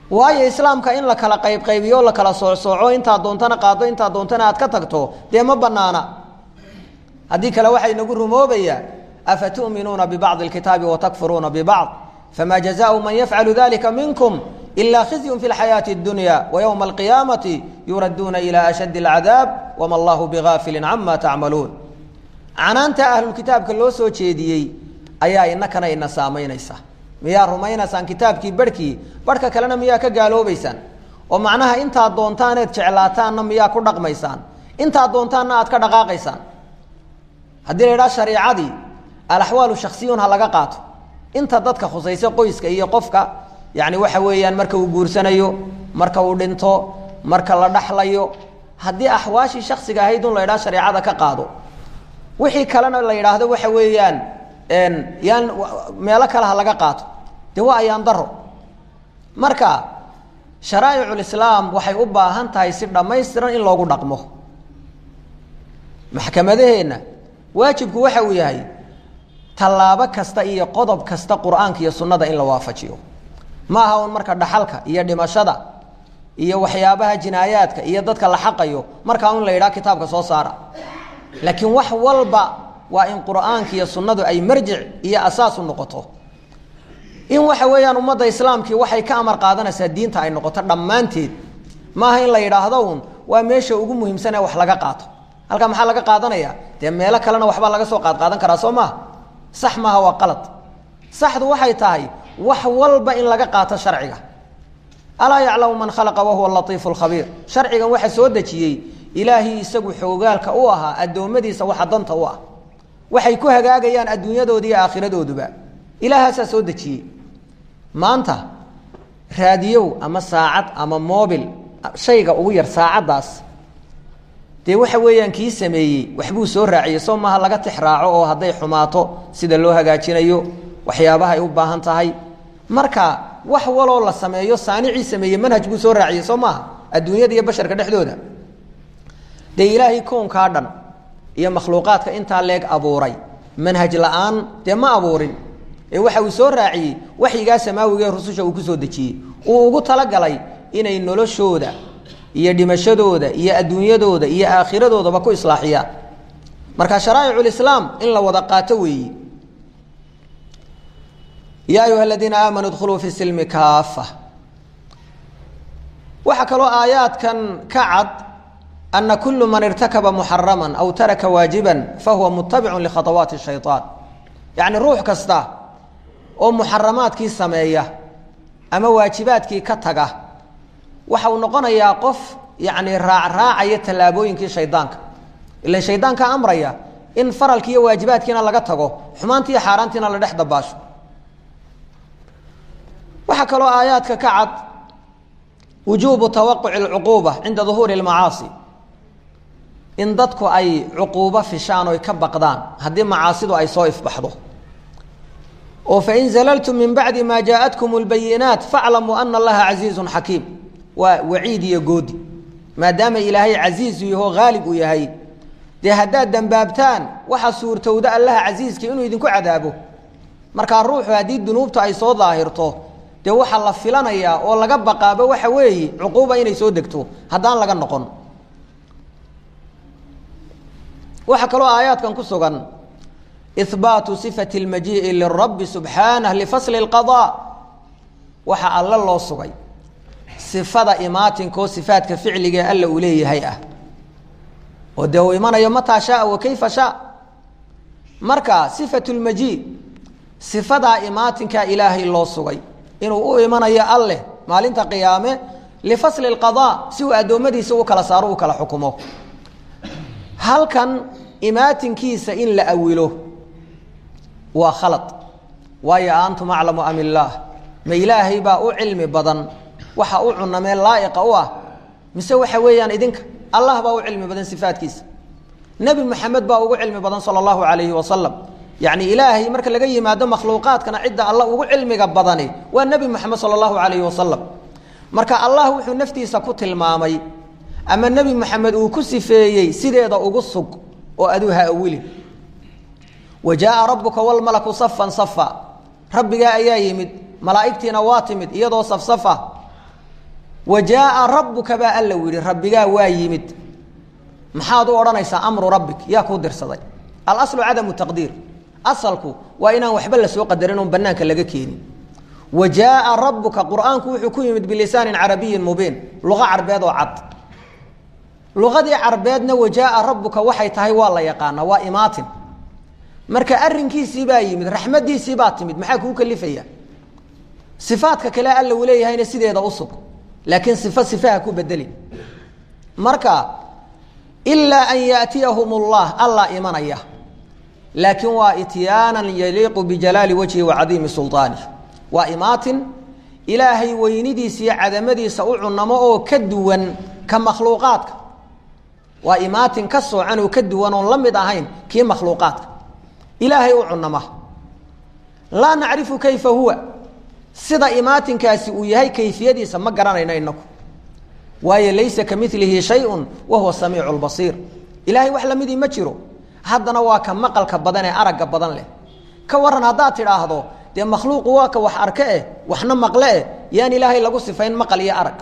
waayo islaamka in la kala qaybqaybiyo la kala soocsooco intaa doontana qaado intaa doontana aad ka tagto dee ma banaana haddii kale waxaa inagu rumoobayaa afa tu'minuuna bibacdi alkitaabi watakfuruuna bibacd fama jazaau man yafcalu dalika minkum ila khizyun fi lxayaati اdunya wayowma alqiyaamati yuradduuna ila ashaddi alcadaab wama allahu bigaafilin cama tacmaluun canaanta ahlulkitaabka loo soo jeediyey ayaa inakana ina saamaynaysa miyaa rumaynaysaan kitaabkii barhkii barhka kalena miyaa ka gaaloobaysaan oo macnaha intaad doontaaneed jeclaataanna miyaa ku dhaqmaysaan intaad doontaanna aad ka dhaqaaqaysaan haddii la idhaha shariicadii alaxwaalu shaksiyun ha laga qaato inta dadka khusaysa qoyska iyo qofka yacni waxa weeyaan marka uu guursanayo marka uu dhinto marka la dhaxlayo haddii axwaashii shaksiga ahayd un la idhaha shareecada ka qaado wixii kalena la yidhaahdo waxa weeyaan yaan meelo kale ha laga qaato dee waa ayaan daro marka sharaa'iculislaam waxay u baahan tahay si dhammaystiran in loogu dhaqmo maxkamadaheenna waajibku waxa uu yahay tallaabo kasta iyo qodob kasta qur-aanka iyo sunnada in la waafajiyo ma aha un marka dhaxalka iyo dhimashada iyo waxyaabaha jinaayaadka iyo dadka la xaqayo markaa un la yidhaha kitaabka soo saara laakiin wax walba waa in qur'aanka iyo sunnadu ay marjic iyo asaas u noqoto in waxa weeyaan ummadda islaamkii waxay ka amar qaadanaysaa diinta ay noqoto dhammaanteed maaha in la yidhaahdo un waa meesha ugu muhiimsan ee wax laga qaato halkaa maxaa laga qaadanaya dee meelo kalena waxbaa laga soo qaadqaadan karaa soo maha sax maaha waa qalad saxdu waxay tahay wax walba in laga qaato sharciga alaa yaclamu man khalaqa wahuwa latiifu lkhabiir sharcigan waxa soo dejiyey ilaahii isagu xoogaalka u ahaa addoommadiisa waxa danta u ah waxay ku hagaagayaan adduunyadooda iyo aakhiradoodaba ilaahaasaa soo dejiyey maanta raadiyow ama saacad ama moobil shayga ugu yar saacaddaas dee waxa weeyaan kii sameeyey waxbuu soo raaciyey soo maaha laga tix raaco oo hadday xumaato sida loo hagaajinayo waxyaabaha ay u baahan tahay marka wax waloo la sameeyo saanicii sameeyey manhaj buu soo raaciyey soo maaha adduunyada iyo basharka dhexdooda dee ilaahay koonkaa dhan iyo makhluuqaadka intaa leeg abuuray manhaj la-aan dee ma abuurin ee waxa uu soo raaciyey waxyigaa samaawiga ee rususha uu ku soo dejiyey uu ugu talagalay inay noloshooda iyo dhimashadooda iyo adduunyadooda iyo aakhiradoodaba ku islaaxiyaan marka sharaa'iculislaam in la wada qaato weeyi yaa ayuha aladiina aamanuu dkhuluu fi silmi kaafa waxaa kaloo aayaadkan ka cad ana kulu man irtakaba muxarama aw taraka waajiba fahuwa mutabicun likhadawaati shayطaan yacni ruux kasta oo muxaramaadkii sameeya ama waajibaadkii ka taga waxa uu noqonayaa qof yacni raacraacaya tallaabooyinkii shaydaanka ilan shaydaanka amraya in faralki iyo waajibaadkiina laga tago xumaanti iyo xaaraantiina la dhex dabaasho waxaa kaloo aayaadka ka cad wujuubu tawaquci اlcuquuba cinda duhuuri اlmacaasi in dadku ay cuquubo fishaan oy ka baqdaan haddii macaasidu ay soo ifbaxdo oo fain zalaltum min bacdi maa jaaءatkum اlbayinaat faaclamuu ana allaha casiizu xakiim waa waciid iyo goodi maadaama ilaahay casiizu yaho haalib uu yahay dee haddaad dembaabtaan waxa suurtowda allaha casiiska inuu idinku cadaabo markaa ruuxu haddii dunuubta ay soo daahirto dee waxaa la filanayaa oo laga baqaaba waxa weeye cuquuba inay soo degto haddaan laga noqon waxaa kaloo aayaadkan ku sugan ihbaatu sifati اlmajii'i lirabi subxaanah lifasli اlqaضاء waxa alle loo sugay sifada imaatinkoo sifaadka ficligae alla uu leeyahay ah oo dee uu imanayo mataa shaaa wa kayfa shaa marka sifatu lmajii sifadaa imaatinkaa ilaahay loo sugay inuu u imanayo alleh maalinta qiyaame lifasli اlqaضاء si uu addoommadiisa u kala saaro u kala xukumo halkan imaatinkiisa in la awilo waa khalad waayo antum aclamu am illaah ma ilaahay baa u cilmi badan waxa u cunamee laa'iqa u ah mise waxa weeyaan idinka allah baa u cilmi badan sifaadkiisa nebi moxamed baa ugu cilmi badan sala allahu calayhi wasalam yacni ilaahay marka laga yimaado makhluuqaadkana cidda alla ugu cilmiga badani waa nebi moxamed sala allahu calayhi wasalam marka allah wuxuu naftiisa ku tilmaamay ama nebi moxamed uu ku sifeeyey sideeda ugu sug oo aduu ha awilin wa jaaa rabbuka walmalaku safan safa rabbigaa ayaa yimid malaa'igtiina waa timid iyadoo safsafa wa jaaa rabbuka baa alla u yihi rabbigaa waa yimid maxaad u odhanaysaa amru rabbik yaa kuu dirsaday alaslu cadamu taqdiir asalku waa inaan waxba lasoo qadarin oon banaanka laga keenin wa jaaa rabbuka qur'aanku wuxuu ku yimid bilisaanin carabiyin mubiin luqa carbeed oo cad luqadii carbeedna wa jaaa rabbuka waxay tahay waa la yaqaanaa waa imaatin marka arinkiisii baa yimid raxmadiisii baa timid maxaa kuu kalifaya sifaadka kale alla uu leeyahayna sideeda usug laakiin sifo sifaha ku bedelin marka ilaa an yaatiyahum llah allaa imanaya laakiin waa ityaanan yaliiqu bijalaali wajhi wa cadiimi sulaanih waa imaatin ilaahay weynidiisa iyo cadamadiisa u cunamo oo ka duwan ka makhluuqaadka waa imaatin ka soocan oo ka duwan oon la mid ahayn kii makhluuqaadka ilaahay u cunama laa nacrifu kayfa huwa sida imaatinkaasi uu yahay kayfiyadiisa ma garanayno inaku waayo laysa ka milihi shayun wa huwa samiicu lbasiir ilaahay wax lamidii ma jiro haddana waa ka maqalka badan ee aragga badan leh ka waran haddaad tidhaahdo dee makhluuqu waa ka wax arke eh waxna maqle eh yaan ilaahay lagu sifayn maqal iyo arag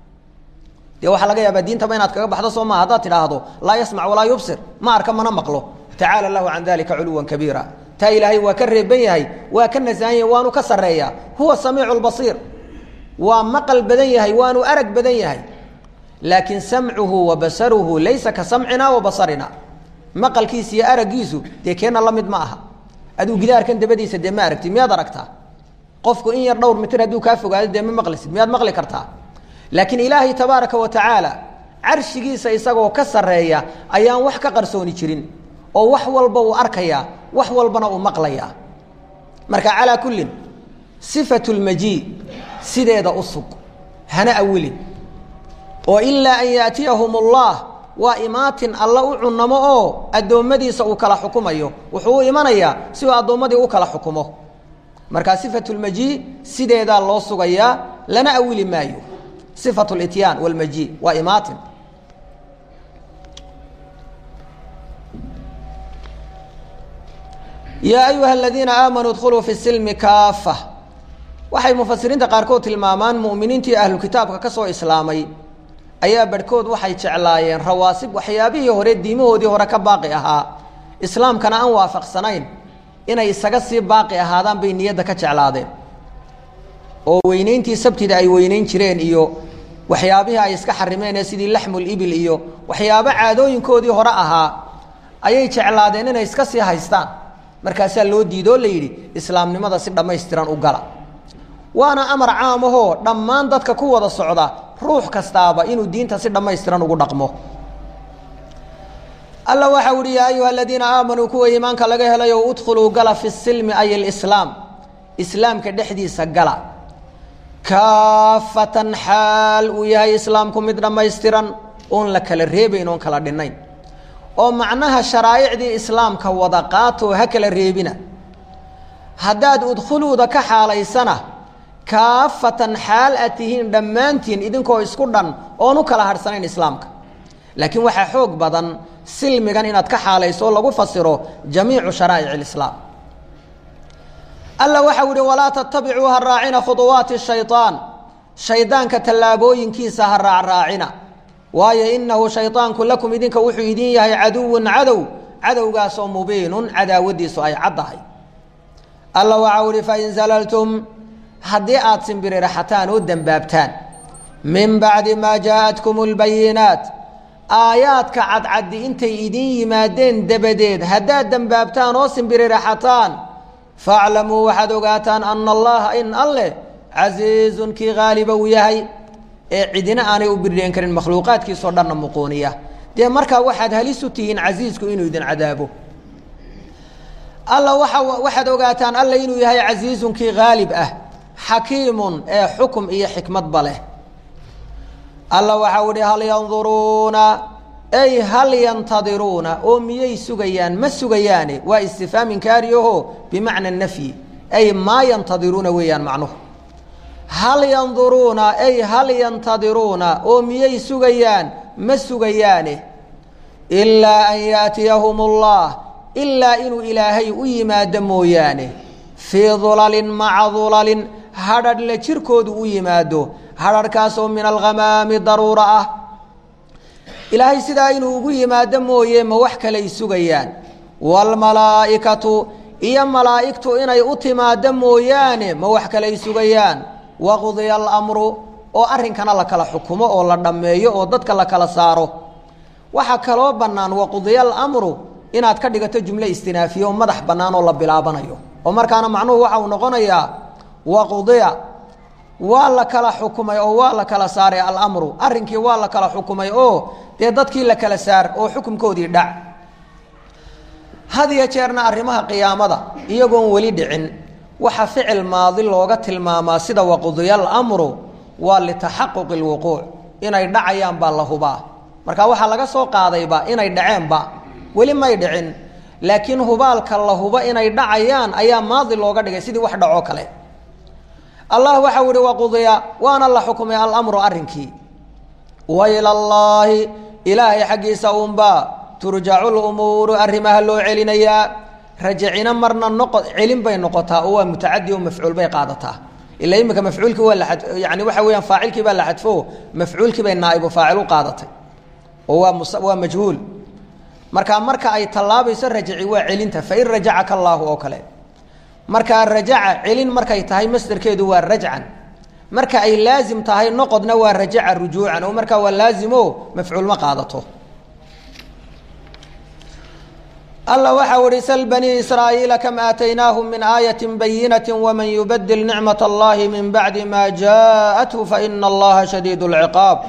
dee waxaa laga yaabaa diintaba inaad kaga baxdo soo maa haddaad tidhaahdo laa yasmac walaa yubsir ma arka mana maqlo tacaala lahu can dalika culuwan kabiira taa ilaahay waa ka reeban yahay waa ka nasahan yahay waanu ka sarreeyaa huwa samiicu lbasiir waa maqal badan yahay waanu arag badan yahay laakiin samcuhu wa basaruhu laysa ka samcina wa basarina maqalkiisa iyo araggiisu dee keenna la mid ma aha aduu gidaarkan dabadiisa dee ma aragti miyaad aragtaa qofku in yar dhowr mitir hadduu kaa fogaado dee ma maqlisid miyaad maqli kartaa laakiin ilaahay tabaaraka wa tacaala carshigiisa isagoo ka sarreeya ayaan wax ka qarsooni jirin oo wax walba uu arkayaa wax walbana uu maqlayaa marka calaa kullin sifatu lmajii sideeda u sug hana awilin oo ilaa an yaatiyahum allah waa imaatin alla u cunamo oo addoommadiisa uu kala xukumayo wuxuu u imanayaa si uu addoommadii u kala xukumo markaa sifatu lmajii sideedaa loo sugayaa lana awili maayo sifatu lityaan walmajii waa imaatin yaa ayuha aladiina aamanuu dkhuluu fi silmi kaafa waxay mufasiriinta qaarkood tilmaamaan mu'miniintii ahlu kitaabka ka soo islaamay ayaa barhkood waxay jeclaayeen rawaasib waxyaabihii hore diimahoodii hore ka baaqi ahaa islaamkana aan waafaqsanayn inay isaga sii baaqi ahaadaan bay niyadda ka jeclaadeen oo weyneyntii sabtida ay weyneyn jireen iyo waxyaabihii ay iska xarimeen ee sidii laxmul ibil iyo waxyaabo caadooyinkoodii hore ahaa ayay jeclaadeen inay iska sii haystaan markaasaa loo diidoo la yidhi islaamnimada si dhammaystiran u gala waana amar caam ahoo dhammaan dadka ku wada socda ruux kastaaba inuu diinta si dhammaystiran ugu dhaqmo alla waxa uhi yaa ayuha aladiina aamanuu kuwa iimaanka laga helayo udkhuluu gala fi silmi ay alislaam islaamka dhexdiisa gala kaafatan xaal uu yahay islaamku mid dhammaystiran oon la kala reebayn oon kala dhinnayn oo macnaha sharaa'icdii islaamka wada qaatoo ha kala reebina haddaad udkhuluuda ka xaalaysana kaafatan xaal aad tihiin dhammaantiin idinkoo isku dhan oon u kala harhsanayn islaamka laakiin waxaa xoog badan silmigan inaad ka xaalayso oo lagu fasiro jamiicu sharaa'ic alislaam alla waxau ihi walaa tattabicuu ha raacina khuduwaati shayaan shaydaanka tallaabooyinkiisa ha raacraacina waayo inahu shaydaanku lakum idinka wuxuu idin yahay caduwun cadow cadowgaasoo mubiinun cadaawadiisu ay caddahay alla waxau ihi fain zalaltum haddii aada simbiriraxataan oo dembaabtaan min bacdi maa jaaءatkum اlbayinaat aayaadka cadcaddi intay idin yimaadeen dabadeed haddaad dembaabtaan oo simbiriraxataan faaclamuu waxaad ogaataan ana allaha in alleh casiizun kii haaliba uu yahay ee cidina aanay u birdheen karin makhluuqaadkiisoo dhanna muquuniya dee markaa waxaad halisu tihiin casiisku inuu idin cadaabo alla waa waxaad ogaataan alla inuu yahay casiizun kii haalib ah xakiimun ee xukum iyo xikmadba leh alla waxau ihi hal yanduruuna ay hal yantadiruuna oo miyay sugayaan ma sugayaane waa istifhaam inkaariyaho bimacna nafyi ay maa yantadiruuna weeyaan macnuhu hal yanduruuna ay hal yantadiruuna oo miyay sugayaan ma sugayaane ilaa an yaatiyahum allah ilaa inuu ilaahay u yimaado mooyaane fii dulalin maca dulalin hadhadh la jirkoodu u yimaado hadharhkaasoo min alghamaami daruura ah ilaahay sidaa inuu ugu yimaado mooye ma wax kaley sugayaan waalmalaa'ikatu iyo malaa'igtu inay u timaado mooyaane ma wax kaley sugayaan waqdiya alamru oo arrinkana la kala xukumo oo la dhammeeyo oo dadka la kala saaro waxaa kaloo bannaan waqudiya alamru inaad ka dhigato jumle istinaafiye oo madax bannaan oo la bilaabanayo oo markaana macnuhu waxa uu noqonayaa waqudiya waa la kala xukumay oo waa la kala saaray alamru arrinkii waa la kala xukumay oo dee dadkii la kala saar oo xukumkoodii dhac had iyo jeerna arrimaha qiyaamada iyagoon weli dhicin waxa ficil maadi looga tilmaamaa sida waqudiya alamru waa litaxaquqi lwuquuc inay dhacayaan baa la hubaa marka waxaa laga soo qaadayba inay dhaceenba weli may dhicin laakiin hubaalka la hubo inay dhacayaan ayaa maadi looga dhigay sidii wax dhacoo kale allah waxau ihi waqudiya waana la xukumay alamru arrinkii waila allaahi ilaahay xaggiisa uunbaa turjacu lumuuru arrimaha loo celinayaa rajacina marna noqo celin bay noqotaa oo waa mutacadi oo mafcuul bay qaadataa ila imika mafcuulkii waa la yani waxa weyaan faacilkii baa la xadfo mafcuulkii bay naaibu faacil u qaadatay oo waa mus waa majhuul marka marka ay tallaabayso rajaci waa celinta fain rajacaka allaahu oo kale markaa rajaca celin markay tahay masderkeedu waa rajcan marka ay laazim tahay noqodna waa rajaca rujuucan oo markaa waa laazimo mafcuul ma qaadato alla waxau ihi sl banii israa'iila kam aataynaahum min aayati bayinati waman yubadil nicmat allahi min bacdi ma jaaءathu faina allaha shadiid اlciqaab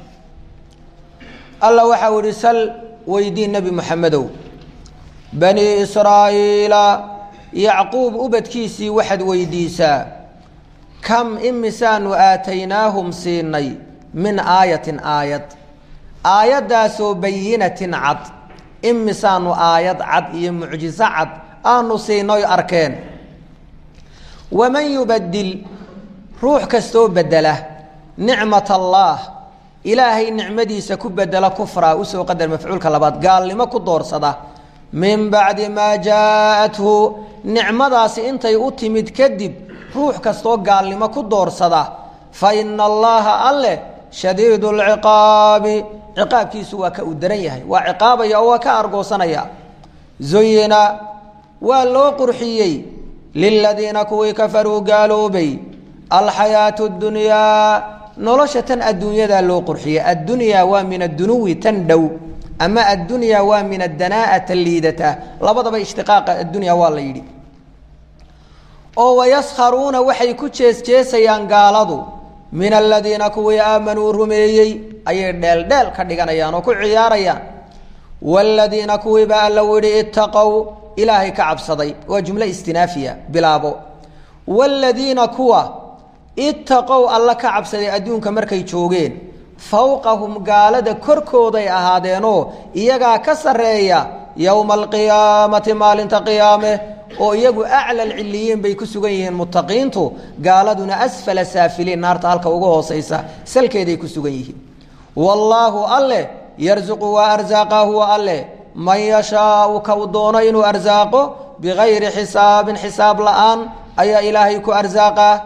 alla waxau ihi sal weydii nebi moxamedow banii israa'iila yacquub ubadkiisii waxaad weydiisaa kam imisaanu aataynaahum siinay min aayatin aayad aayaddaasoo bayinatin cad imisaanu aayad cad iyo mucjiso cad aanu siinoy arkeen waman yubadil ruux kastoo bedela nicmat allaah ilaahay nicmadiisa ku bedela kufraa usoo qadar mafcuulka labaad gaalnimo ku doorsada min bacdi maa jaaءathu nicmadaasi intay u timid kadib ruux kastoo gaalnimo ku doorsada fa ina allaha alleh shadiid اlciqaabi ciqaabkiisu waa ka uu daran yahay waa ciqaabaya oo waa ka argoosanaya zuyina waa loo qurxiyey liladiina kuwii kafaruu gaaloobay alxayaatu اdunyaa nolosha tan adduunyadaa loo qurxiyey addunyaa waa min addunuwi tan dhow ama addunyaa waa min adanaa'ata liidata labadaba ishtiqaaqa addunya waa la yidhi oo wayaskharuuna waxay ku jeesjeesayaan gaaladu min aladiina kuwii aamanuu rumeeyey ayay dheeldheel ka dhiganayaan oo ku ciyaarayaan waaladiina kuwii baa alla yidhi itaqow ilaahay ka cabsaday waa jumlo istinaafiya bilaabo waaladiina kuwa itaqow alla ka cabsaday adduunka markay joogeen fowqahum gaalada korkooday ahaadeenoo iyagaa ka sarreeya yowma alqiyaamati maalinta qiyaame oo iyagu aclal ciliyiin bay ku sugan yihiin muttaqiintu gaaladuna asfala saafiliin naarta halka ugu hooseysa salkeeday ku sugan yihiin wallaahu alleh yarsuqu waa arsaaqa huwa alleh man yashaau ka u doono inuu arsaaqo bigayri xisaabin xisaab la-aan ayaa ilaahay ku arsaaqaa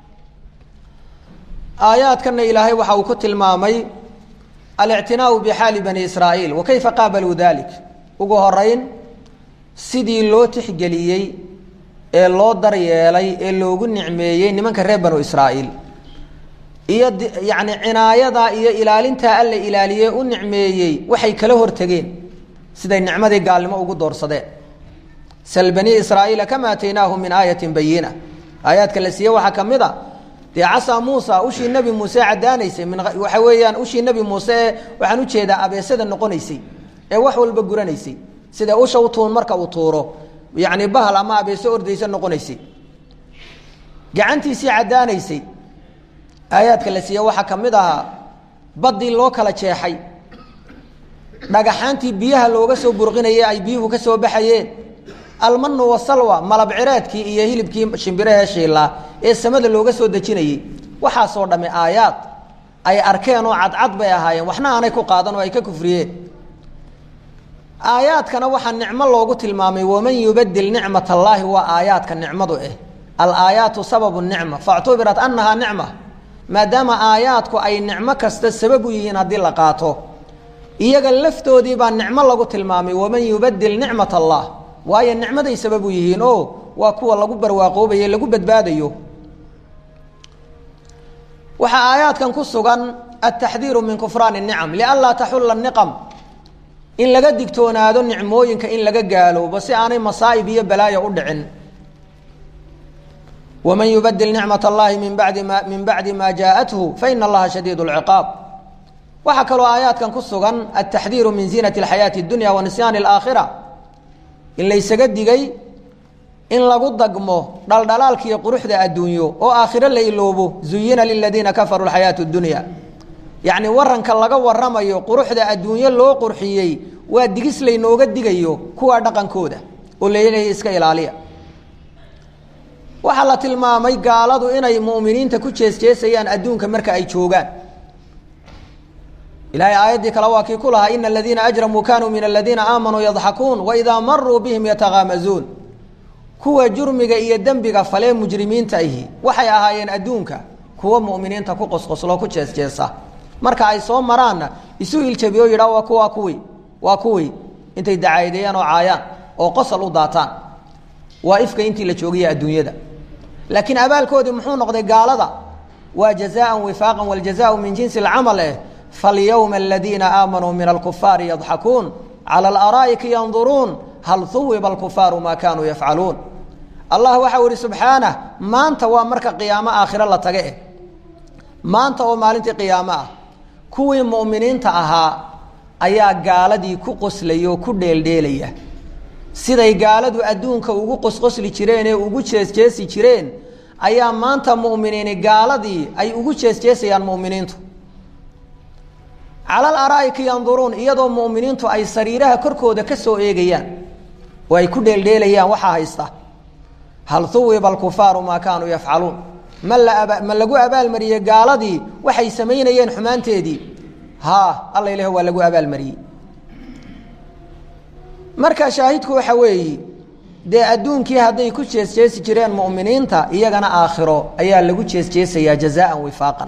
aayaadkana ilaahay waxa uu ku tilmaamay alictinaau bixaali bani israa'iil wa kayfa qaabaluu dalik ugu horeyn sidii loo tixgeliyey ee loo daryeelay ee loogu nicmeeyey nimanka reer banu israa'iil iyo yacni cinaayadaa iyo ilaalintaa alla ilaaliyey u nicmeeyey waxay kala hortegeen siday nicmadii gaalnimo ugu doorsadeen sal banii israa'iila kama aataynaahum min aayatin bayina aayaadka la siiye waxaa ka mid a dee casaa muusa ushii nebi muuse caddaanaysay min waxa weeyaan ushii nebi muuse ee waxaan ujeedaa abeesada noqonaysay ee wax walba guranaysay sida usha u tuun marka uu tuuro yacni bahal ama abeeso ordaysa noqonaysay gacantiisii caddaanaysay aayaadka la siiye waxaa ka mid ahaa baddii loo kala jeexay dhagaxaantii biyaha looga soo burqinayay ay biyuhu ka soo baxayeen almanu wasalwa malab cireedkii iyo hilibkii shimbirahee shiilaa ee samada looga soo dejinayey waxaasoo dhamme aayaad ay arkeen oo cadcad bay ahaayeen waxna aanay ku qaadan oo ay ka kufriyeen aayaadkana waxaa nicmo loogu tilmaamay waman yubadil nicmat allaahi waa aayaadka nicmadu ah alaayaatu sababu nicma factubirat anahaa nicma maadaama aayaadku ay nicmo kasta sabab u yihiin haddii la qaato iyaga laftoodii baa nicmo lagu tilmaamay waman yubadil nicmat allah waayo nicmaday sabab u yihiin o waa kuwa lagu barwaaqoobayo lagu badbaadayo waxaa aayaadkan ku sugan altaxdiiru min kufraan الnicam lianlaa taxula niqam in laga digtoonaado nicmooyinka in laga gaaloobo si aanay masaa'ib iyo balaayo u dhicin waman yubadil nicmat allahi min badi ma min bacdi ma jaaءathu faina allaha shadiid اlciqaab waxaa kaloo aayaadkan ku sugan altaxdiiru min ziinati اlxayaati اdunya wa nisyaani اlaakhira in laysaga digay in lagu dagmo dhaldhalaalkiiyo quruxda adduunyo oo aakhiro la iloobo zuyina liladiina kafaruu alxayaatu اdunya yacni waranka laga waramayo quruxda adduunyo loo qurxiyey waa digis laynooga digayo kuwaa dhaqankooda oo laleeyahay iska ilaaliya waxaa la tilmaamay gaaladu inay mu'miniinta ku jeesjeesayaan adduunka marka ay joogaan ilahay aayaddii kale waa kii ku lahaa ina aladiina ajramuu kanuu min aladiina aamanuu yadxakuun waidaa maruu bihim yatakaamazuun kuwa jurmiga iyo dembiga falee mujrimiinta ahi waxay ahaayeen adduunka kuwa mu'miniinta ku qosqosloo ku jeesjeesa marka ay soo maraanna isu iljabiyo yidhaa waa kuwaa kuwii waa kuwii intay dacaadeeyaan oo caayaan oo qosol u daataan waa ifka intii la joogaya adduunyada laakiin abaalkoodii muxuu noqday gaalada waa jazaan wifaaqan waljazaau min jinsi alcamal eh falyowma aladiina aamanuu min alkufaari yadxakuun cala alaraa'iki yanduruun hal huwiba alkufaaru maa kaanuu yafcaluun allah waxau ihi subxaanah maanta waa marka qiyaamo aakhiro la tage eh maanta oo maalintii qiyaamo ah kuwii mu'miniinta ahaa ayaa gaaladii ku qoslaya oo ku dheeldheelaya siday gaaladu adduunka ugu qosqosli jireen ee ugu jeesjeesi jireen ayaa maanta mu'miniini gaaladii ay ugu jeesjeesayaan mu'miniintu cala alaraa'iki yanduruun iyadoo mu'miniintu ay sariiraha korkooda ka soo eegayaan oo ay ku dheeldheelayaan waxaa haysta hal huwiba alkufaaru maa kaanuu yafcaluun ma la ma lagu abaalmariyey gaaladii waxay samaynayeen xumaanteedii haa alla ilaah waa lagu abaalmariyey marka shaahidku waxa weeyi dee adduunkii hadday ku jeesjeesi jireen mu'miniinta iyagana aakhiro ayaa lagu jeesjeesayaa jazaan wifaaqan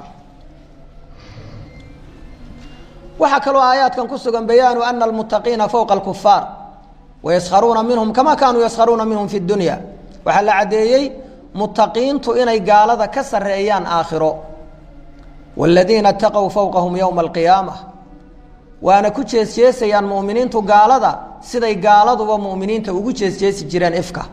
waxaa kaloo aayaadkan ku sugan bayaanu ana almuttaqiina fowqa alkufaar wayaskharuuna minhum kama kaanuu yaskharuuna minhum fi dunya waxaa la caddeeyey muttaqiintu inay gaalada ka sarreeyaan aakhiro waaladiina ataqow fowqahum yowma alqiyaama waana ku jeesjeesayaan mu'miniintu gaalada siday gaaladuba mu'miniinta ugu jeesjeesi jireen ifka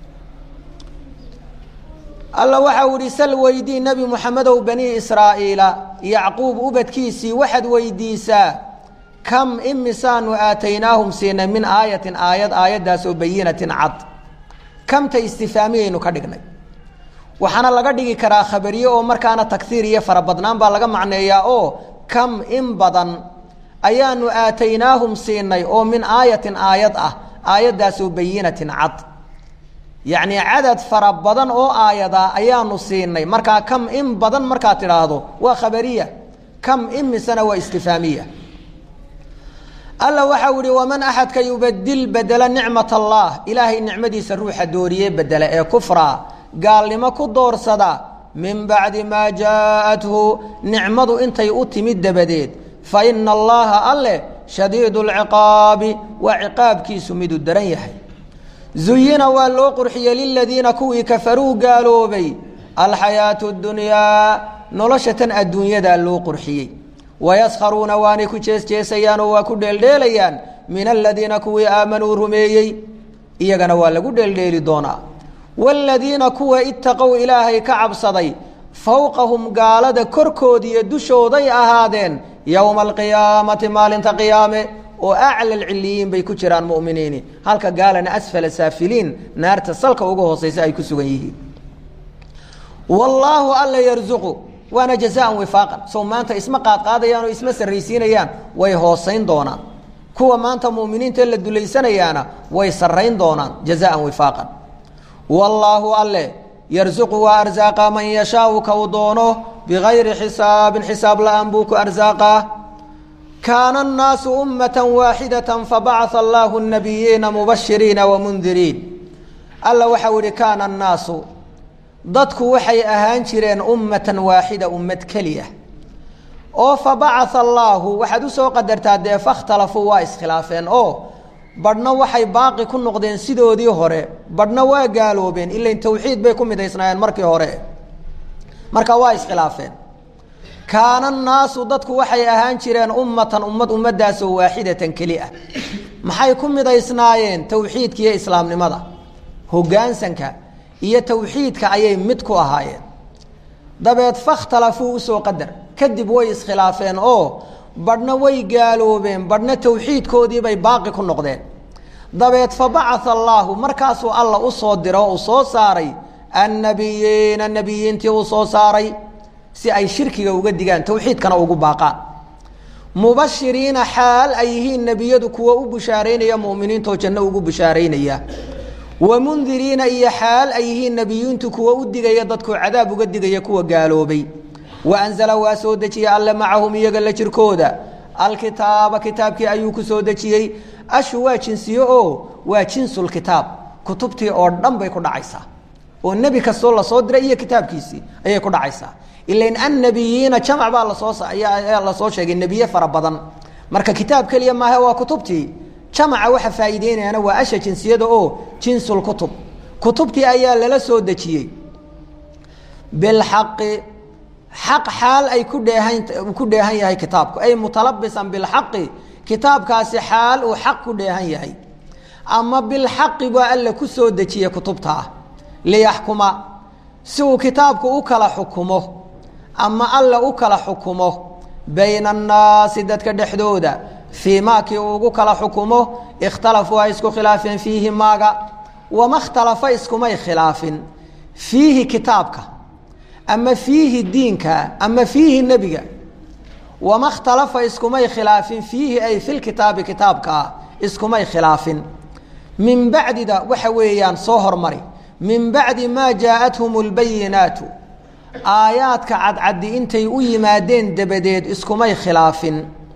alla waxau ihi sal weydii nebi moxamedow bani israa'iila yacquub ubadkiisii waxaad weydiisaa kam imisaanu aataynaahum siinay min aayatin aayad aayaddaasoo bayinatin cad kamta istifaamiyaynu ka dhignay waxaana laga dhigi karaa khabariye oo markaana taghiir iyo farabadnaan baa laga macneeyaa oo kam in badan ayaanu aataynaahum siinay oo min aayatin aayad ah aayaddaasoo bayinatin cad yacnii cadad fara badan oo aayada ayaanu siinay markaa kam in badan markaad tidhaahdo waa khabariya kam imisana waa istifaamiya alla waxau ihi waman axadka yubadil bedela nicmat allah ilaahay nicmadiisa ruuxa dooriye bedela ee kufra gaalnimo ku doorsada min bacdi maa jaaءathu nicmadu intay u timid dabadeed fa ina allaha alle shadiidu اlciqaabi waa ciqaabkiisu miduu daran yahay zuyina waa loo qurxiyey liladiina kuwii kafaruu gaaloobay alxayaatu اdunyaa nolosha tan adduunyadaa loo qurxiyey wayaskharuuna waanay ku jeesjeesayaan oo waa ku dheeldheelayaan min aladiina kuwii aamanuu rumeeyey iyagana waa lagu dheeldheeli doonaa waaladiina kuwa itaqow ilaahay ka cabsaday fowqahum gaalada korkoodiiyo dushooday ahaadeen yowma alqiyaamati maalinta qiyaame oo acla alciliyiin bay ku jiraan mu'miniini halka gaalana asfala saafiliin naarta salka uga hooseysa ay ku sugan yihiin wallaahu alla yarzuqu waana jazaan wifaaqan sow maanta isma qaadqaadayaan oo isma sarraysiinayaan way hoosayn doonaan kuwa maanta mu'miniinta la dulaysanayaana way sarrayn doonaan jazaan wifaaqan wallaahu alle yarzuqu waa arsaaqa man yashaau ka uu doono bigayri xisaabin xisaab la-aan buu ku arsaaqaa kaana annaasu ummata waaxidata fabacaa allaahu nabiyiina mubashiriina wamundiriin alla waxau ihi kaana annaasu dadku waxay ahaan jireen ummatan waaxida ummad keliya oo fa bacaa allaahu waxaad usoo qadartaa dee fakhtalafuu waa iskhilaafeen oo badhna waxay baaqi ku noqdeen sidoodii hore badhna waa gaaloobeen ilain tawxiid bay ku midaysnaayeen markii hore marka waa iskhilaafeen kaana naasu dadku waxay ahaan jireen ummatan ummad ummadaasoo waaxidatan keli ah maxay ku midaysnaayeen tawxiidka iyo islaamnimada hoggaansanka iyo tawxiidka ayay mid ku ahaayeen dabeed fakhtalafuu usoo qadar kadib way iskhilaafeen oo badhna way gaaloobeen badhna tawxiidkoodiibay baaqi ku noqdeen dabeed fa bacaa allaahu markaasuu alla u soo diro oo uu soo saaray annabiyiina nebiyiintii uu soo saaray si ay shirkiga uga digaan tawxiidkana ugu baaqaan mubashiriina xaal ay yihiin nebiyadu kuwa u bushaaraynaya mu'miniintoo janno ugu bushaaraynaya wa mundiriina iyo xaal ay yihiin nebiyiintu kuwa u digaya dadku cadaab uga digaya kuwa gaaloobay wa anzala waa soo dejiyey alle macahum iyaga la jirkooda alkitaaba kitaabkii ayuu ku soo dejiyey ashu waa jinsiye oo waa jinsulkitaab kutubtii oo dhan bay ku dhacaysaa oo nebi kastoo lasoo diray iyo kitaabkiisii ayay ku dhacaysaa ilain annabiyiina jamac baa lasoo ayaa lasoo sheegay nebiye fara badan marka kitaab keliya maaha waa kutubtii jamaca waxa faa'iideynayana waa asha jinsiyada oo jinsulkutub kutubtii ayaa lala soo dejiyey bilxaqi xaq xaal ay ku dheehan ku dheehan yahay kitaabku ay mutalabisan bilxaqi kitaabkaasi xaal uu xaq ku dheehan yahay ama bilxaqi baa alla ku soo dejiye kutubta ah liyaxkuma si uu kitaabku u kala xukumo ama alla u kala xukumo bayna annaasi dadka dhexdooda fii maakii uu ugu kala xukumo ikhtalafuu ay isku khilaafeen fiihi maaga wama ikhtalafa iskumay khilaafin fiihi kitaabka ama fiihi diinka ama fiihi nebiga wama ikhtalafa iskumay khilaafin fiihi ay filkitaabi kitaabkaa iskumay khilaafin min bacdida waxa weeyaan soo hormari min bacdi maa jaa-athum lbayinaatu aayaadka cadcaddi intay u yimaadeen dabadeed iskumay khilaafin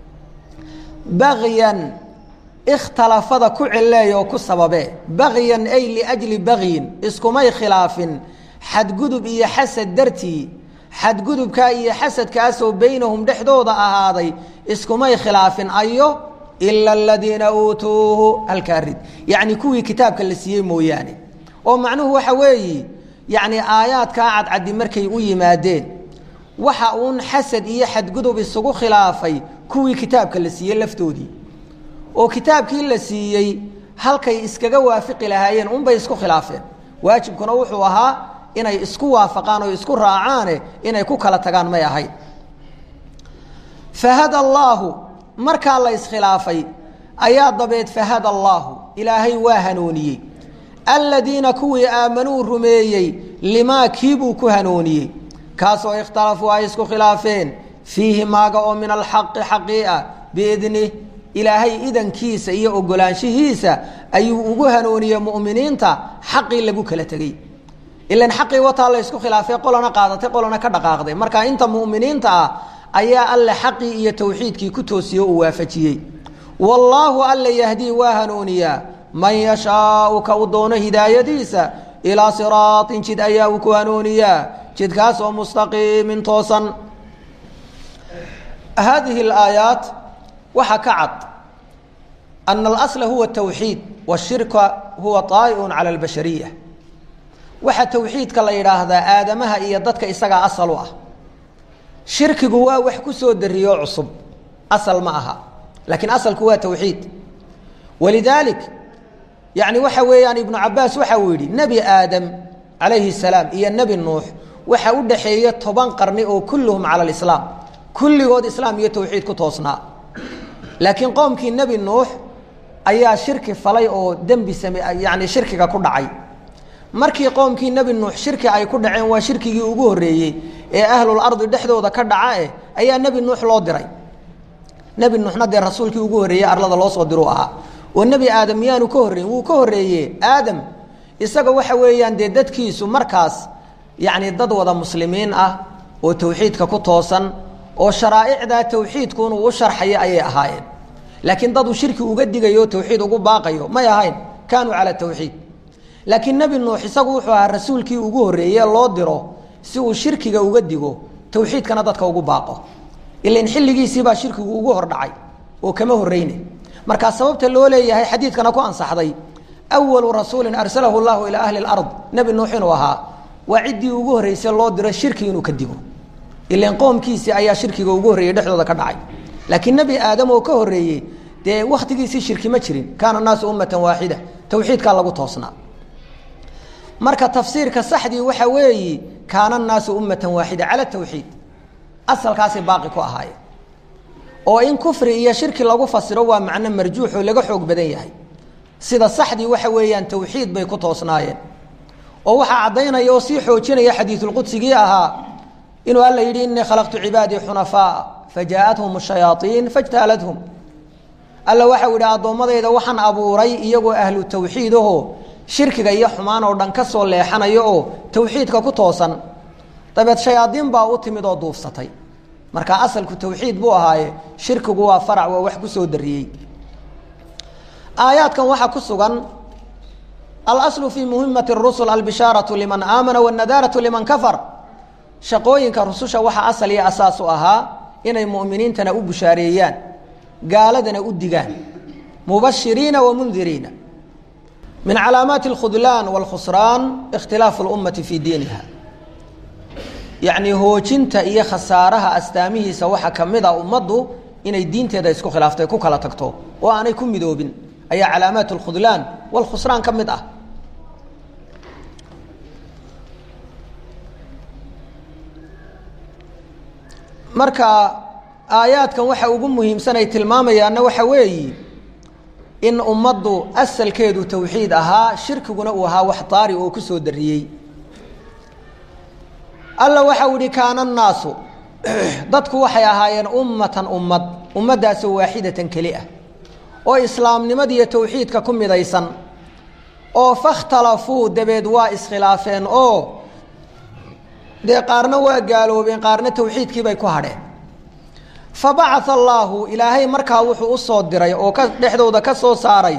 bagyan ikhtalafada ku cileey oo ku sababe bagyan ay liajli bagyin iskumay khilaafin xadgudub iyo xasad dartii xadgudubkaa iyo xasadkaasoo beynahum dhexdooda ahaaday iskumay khilaafin ayo ila aladiina uutuuhu halkaa rid yacni kuwii kitaabka la siiyey mooyaane oo macnuhu waxa weeyi yacni aayaadkaa cadcaddi markay u yimaadeen waxa uun xasad iyo xadgudub isugu khilaafay kuwii kitaabka la siiyey laftoodii oo kitaabkii la siiyey halkay iskaga waafiqi lahaayeen unbay isku khilaafeen waajibkuna wuxuu ahaa inay isku waafaqaan oo isku raacaane inay ku kala tagaan may ahayd fahada allaahu markaa la iskhilaafay ayaa dabeed fahada allaahu ilaahay waa hanuuniyey aladiina kuwii aamanuu rumeeyey limaa kiibuu ku hanuuniyey kaasoo ikhtalafuu ay isku khilaafeen fiihi maaga oo min alxaqi xaqii ah biidnih ilaahay idankiisa iyo ogolaanshihiisa ayuu ugu hanuuniyey mu'miniinta xaqii lagu kala tegey ilan xaqii wataa la ysku khilaafay qolana qaadatay qolana ka dhaqaaqday marka inta mu'miniinta ah ayaa alle xaqii iyo tawxiidkii ku toosiye uu waafajiyey wallaahu alla yahdii waa hanuuniyaa man yashaau ka u doono hidaayadiisa ilaa siraatin jid ayaa uu ku hanuuniyaa jidkaasoo mustaqiimin toosan haadihi alaayaat waxaa ka cad ana alasla huwa tawxiid washirka huwa طaa'iun cala albashariya waxaa tawxiidka la yidhaahdaa aadamaha iyo dadka isagaa asal u ah shirkigu waa wax ku soo dariyoo cusub asal ma aha laakiin asalku waa tawxiid walidaalik yani waxa weeyaan ibnu cabaas waxa uu yidhi nebi aadam calayhi salaam iyo nebi nuux waxa u dhaxeeya toban qarni oo kulluhum cala alislaam kulligood islaam iyo tawxiid ku toosnaa laakiin qoomkii nebi nuux ayaa shirki falay oo dembi same yani shirkiga ku dhacay markii qoomkii nebi nuux shirki ay ku dhaceen waa shirkigii ugu horreeyey ee ahlul ardi dhexdooda ka dhaca eh ayaa nebi nuux loo diray nebi nuuxna dee rasuulkii ugu horreeyey arlada loo soo diruu ahaa oo nebi aadam miyaanu ka horreyn wuu ka horreeye aadam isaga waxa weeyaan dee dadkiisu markaas yacni dad wada muslimiin ah oo tawxiidka ku toosan oo sharaa'icdaa tawxiidkuun uu u sharxayo ayay ahaayeen laakiin dad uu shirki uga digayo o tawxiid ugu baaqayo may ahayn kaanuu cala tawxiid laakiin nebi nuux isagu wuxuu ahaa rasuulkii ugu horreeye loo diro si uu shirkiga uga digo tawxiidkana dadka ugu baaqo ilan xilligiisiibaa shirkigu ugu hordhacay oo kama horreyne markaa sababta loo leeyahay xadiidkana ku ansaxday awalu rasuulin arsalahu llahu ilaa ahli lard nebi nuux inuu ahaa waa ciddii ugu horreysay loo diro shirki inuu ka digo ilan qoomkiisii ayaa shirkiga ugu horreeyey dhexdooda ka dhacay laakiin nebi aadam oo ka horreeyey dee wakhtigiisii shirki ma jirin kaana naasu ummatan waaxida tawxiidkaa lagu toosnaa marka tafsiirka saxdii waxa weeyi kaana naasu ummatan waaxida cala tawxiid asalkaasay baaqi ku ahaayeen oo in kufri iyo shirki lagu fasiro waa macno marjuux oo laga xoog badan yahay sida saxdii waxa weeyaan tawxiid bay ku toosnaayeen oo waxaa caddaynaya oo sii xoojinaya xadiisulqudsigii ahaa inuu alla yidhi inii khalaqtu cibaadii xunafaa fajaaءathum shayaaiin fajtaaladhum alla waxau yidhi addoommadayda waxaan abuuray iyagoo ahlu tawxiid aho shirkiga iyo xumaan oo dhan ka soo leexanayo oo tawxiidka ku toosan dabeed shayaadiin baa u timid oo duufsatay marka asalku tawxiid buu ahaaye shirkigu waa farac waa wax kusoo dariyey aayaadkan waxaa ku sugan alaslu fii muhimati اrusul albishaaratu liman aamana wاnadaaratu liman kafar shaqooyinka rususha waxaa asal iyo asaas u ahaa inay mu'miniintana u bushaareeyaan gaaladana u digaan mubashiriina wamundiriina min calaamaati اlkhudlaan wاlkhusraan ikhtilaafu اlummati fii diiniha yacni hoojinta iyo khasaaraha astaamihiisa waxaa ka mid a ummaddu inay diinteeda isku khilaaftay ku kala tagto oo aanay ku midoobin ayaa calaamaat اlkhudlaan wاlkhusraan ka mid ah marka aayaadkan waxa ugu muhiimsan ay tilmaamayaanna waxa weeyi in ummaddu asalkeedu tawxiid ahaa shirkiguna uu ahaa wax daari oo ku soo dariyey alla waxau ihi kaana annaasu dadku waxay ahaayeen ummatan ummad ummaddaasoo waaxidatan keli ah oo islaamnimadiiyo tawxiidka ku midaysan oo fakhtalafuu dabeed waa iskhilaafeen oo dee qaarna waa gaaloobeen qaarna tawxiidkii bay ku hadheen fa bacaa allaahu ilaahay markaa wuxuu u soo diray oo ka dhexdooda ka soo saaray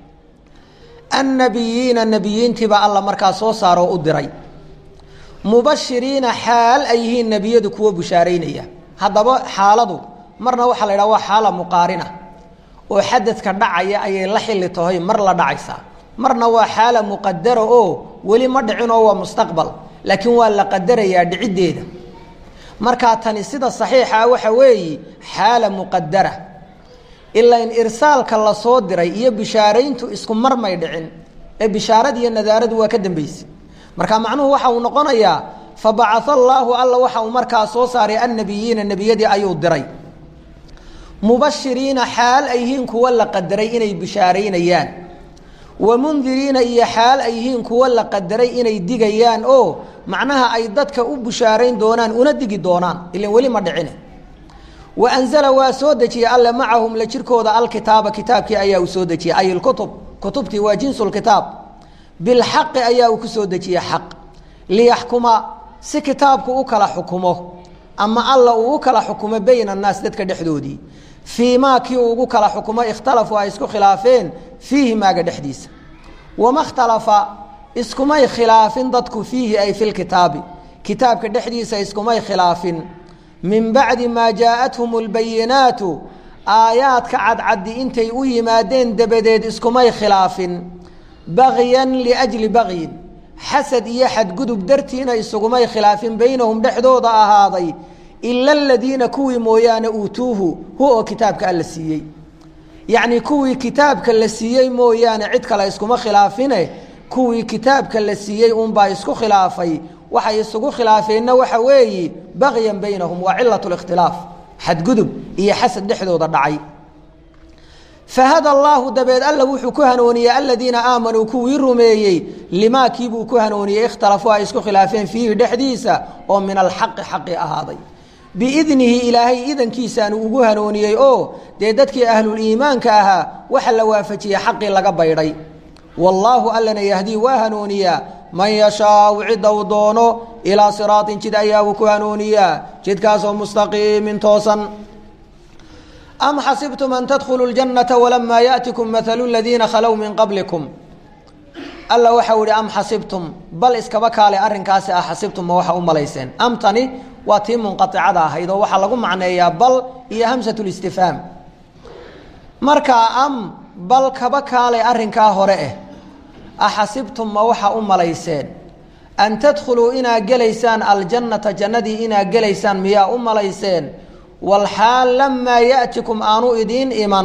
annabiyiina nebiyiintiibaa alla markaa soo saaro oo u diray mubashiriina xaal ay yihiin nebiyadu kuwo bushaaraynaya haddaba xaaladu marna waxaa la yidhaha waa xaala muqaarina oo xadadka dhacaya ayay la xilli tahay mar la dhacaysaa marna waa xaala muqadara oo weli ma dhicin oo waa mustaqbal laakiin waa la qadarayaa dhiciddeeda markaa tani sida saxiixa waxa weeye xaala muqadara ilaa in irsaalka la soo diray iyo bishaarayntu isku mar may dhicin ee bishaaradi iyo nadaaradu waa ka dambaysa marka macnuhu waxa uu noqonayaa fa bacaa allaahu alla waxa uu markaa soo saaray annabiyiina nebiyadii ayuu diray mubashiriina xaal ay yihiin kuwa la qadaray inay bishaaraynayaan wamundiriina iyo xaal ay yihiin kuwa la qadaray inay digayaan oo macnaha ay dadka u bushaarayn doonaan una digi doonaan ilan weli ma dhicine wa anzala waa soo dejiyey alle macahum la jirkooda alkitaaba kitaabkii ayaa uu soo dejiyey ay ilkutub kutubtii waa jinsulkitaab bilxaqi ayaa uu ku soo dejiyey xaq liyaxkuma si kitaabku u kala xukumo ama alla uu u kala xukumo bayna annaas dadka dhexdoodii fii maa kii uu ugu kala xukumo ikhtalafuu ay isku khilaafeen fiihi maaga dhexdiisa wama ikhtalafa iskumay khilaafin dadku fiihi ay fi lkitaabi kitaabka dhexdiisa iskumay khilaafin min bacdi maa jaaءathum اlbayinaatu aayaadka cadcaddi intay u yimaadeen dabadeed iskumay khilaafin bagyan liأjli bagyin xasad iyo xadgudub dartiina isugumay khilaafin baynahum dhexdooda ahaaday ila aladiina kuwii mooyaane uutuuhu hu oo kitaabka alla siiyey yacnii kuwii kitaabka la siiyey mooyaane cid kale iskuma khilaafine kuwii kitaabka la siiyey unbaa isku khilaafay waxay isugu khilaafeenna waxa weeyi bagyan baynahum waa cilat اlاkhtilaaf xadgudub iyo xasad dhexdooda dhacay fahada allaahu dabeed alla wuxuu ku hanuuniyey aladiina aamanuu kuwii rumeeyey limaa kiibuu ku hanuuniyey ikhtalafuu ay isku khilaafeen fiihi dhexdiisa oo min alxaqi xaqi ahaaday biidnihi ilaahay idankiisaanu ugu hanuuniyey oo dee dadkii ahluliimaanka ahaa waxa la waafajiyey xaqii laga baydhay wallaahu allana yahdii waa hanuuniyaa man yashaau cidda uu doono ilaa siraatin jid ayaa uu ku hanuuniyaa jidkaasoo mustaqiimin toosan am xasibtum an tadkhuluu اljannata walamaa yaأtikum maalu ladiina khalow min qablikum alla waxau ihi am xasibtum bal iskaba kaale arrinkaasi ah xasibtum ma waxa u malayseen amtani waa tii munqaicada ahayd oo waxaa lagu macneeyaa bal iyo hamsatulistifhaam markaa am bal kaba kaale arrinkaa hore eh axasibtum ma waxa u malayseen an tadkhuluu inaa gelaysaan aljannata jannadii inaa gelaysaan miyaa u malayseen walxaal lamaa yaatikum aanu idiin iman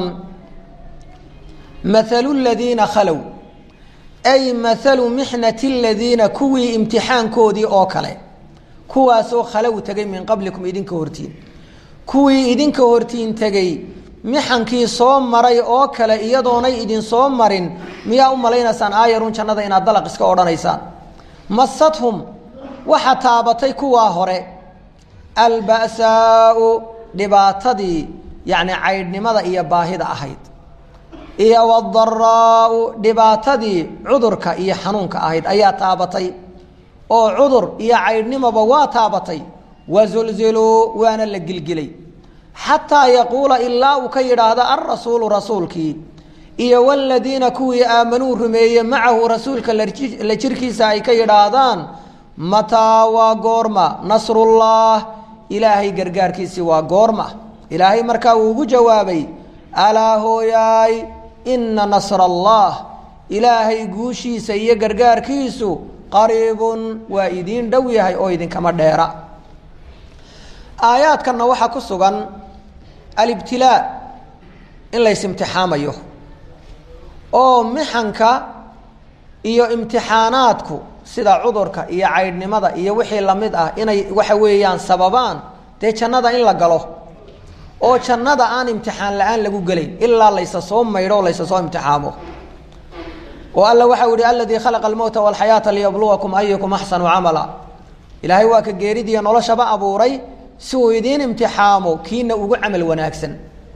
maalu ladiina khalow ay maalu mixnati ladiina kuwii imtixaankoodii oo kale kuwaasoo khalow tegay min qablikum idinka hortiin kuwii idinka hortiin tegey mixankii soo maray oo kale iyadoonay idin soo marin miyaa u malaynaysaan aayarun jannada inaad dalaq iska odhanaysaan masadhum waxa taabatay kuwaa hore alba'saau dhibaatadii yacni caydhnimada iyo baahida ahayd iyo wadaraau dhibaatadii cudurka iyo xanuunka ahayd ayaa taabatay oo cudur iyo caydhnimoba waa taabatay wazulziluu waana la gilgilay xataa yaquula ilaa uu ka yidhaahdo alrasuulu rasuulkii iyo waladiina kuwii aamanuu rumeeye macahu rasuulka la jirkiisa ay ka yidhaahdaan mataa waa goorma nasrullah ilaahay gargaarkiisii waa goorma ilaahay markaa uu ugu jawaabay alaa hooyaay ina nasra allah ilaahay guushiisa iyo gargaarkiisu qariibun waa idiin dhow yahay oo idinkama dheera aayaadkanna waxaa ku sugan alibtilaa in lays imtixaamayo oo mixanka iyo imtixaanaadku sida cudurka iyo caydhnimada iyo wixii lamid ah inay waxa weeyaan sababaan dee jannada in la galo oo jannada aan imtixaan la-aan lagu gelayn ilaa laysa soo maydho o laysa soo imtixaamo oo alla waxau yihi aladii khalaqa almowta walxayaata liyabluwakum ayukum axsanu camala ilaahay waa ka geeridiiyo noloshaba abuuray si uu idiin imtixaamo kiina ugu camal wanaagsan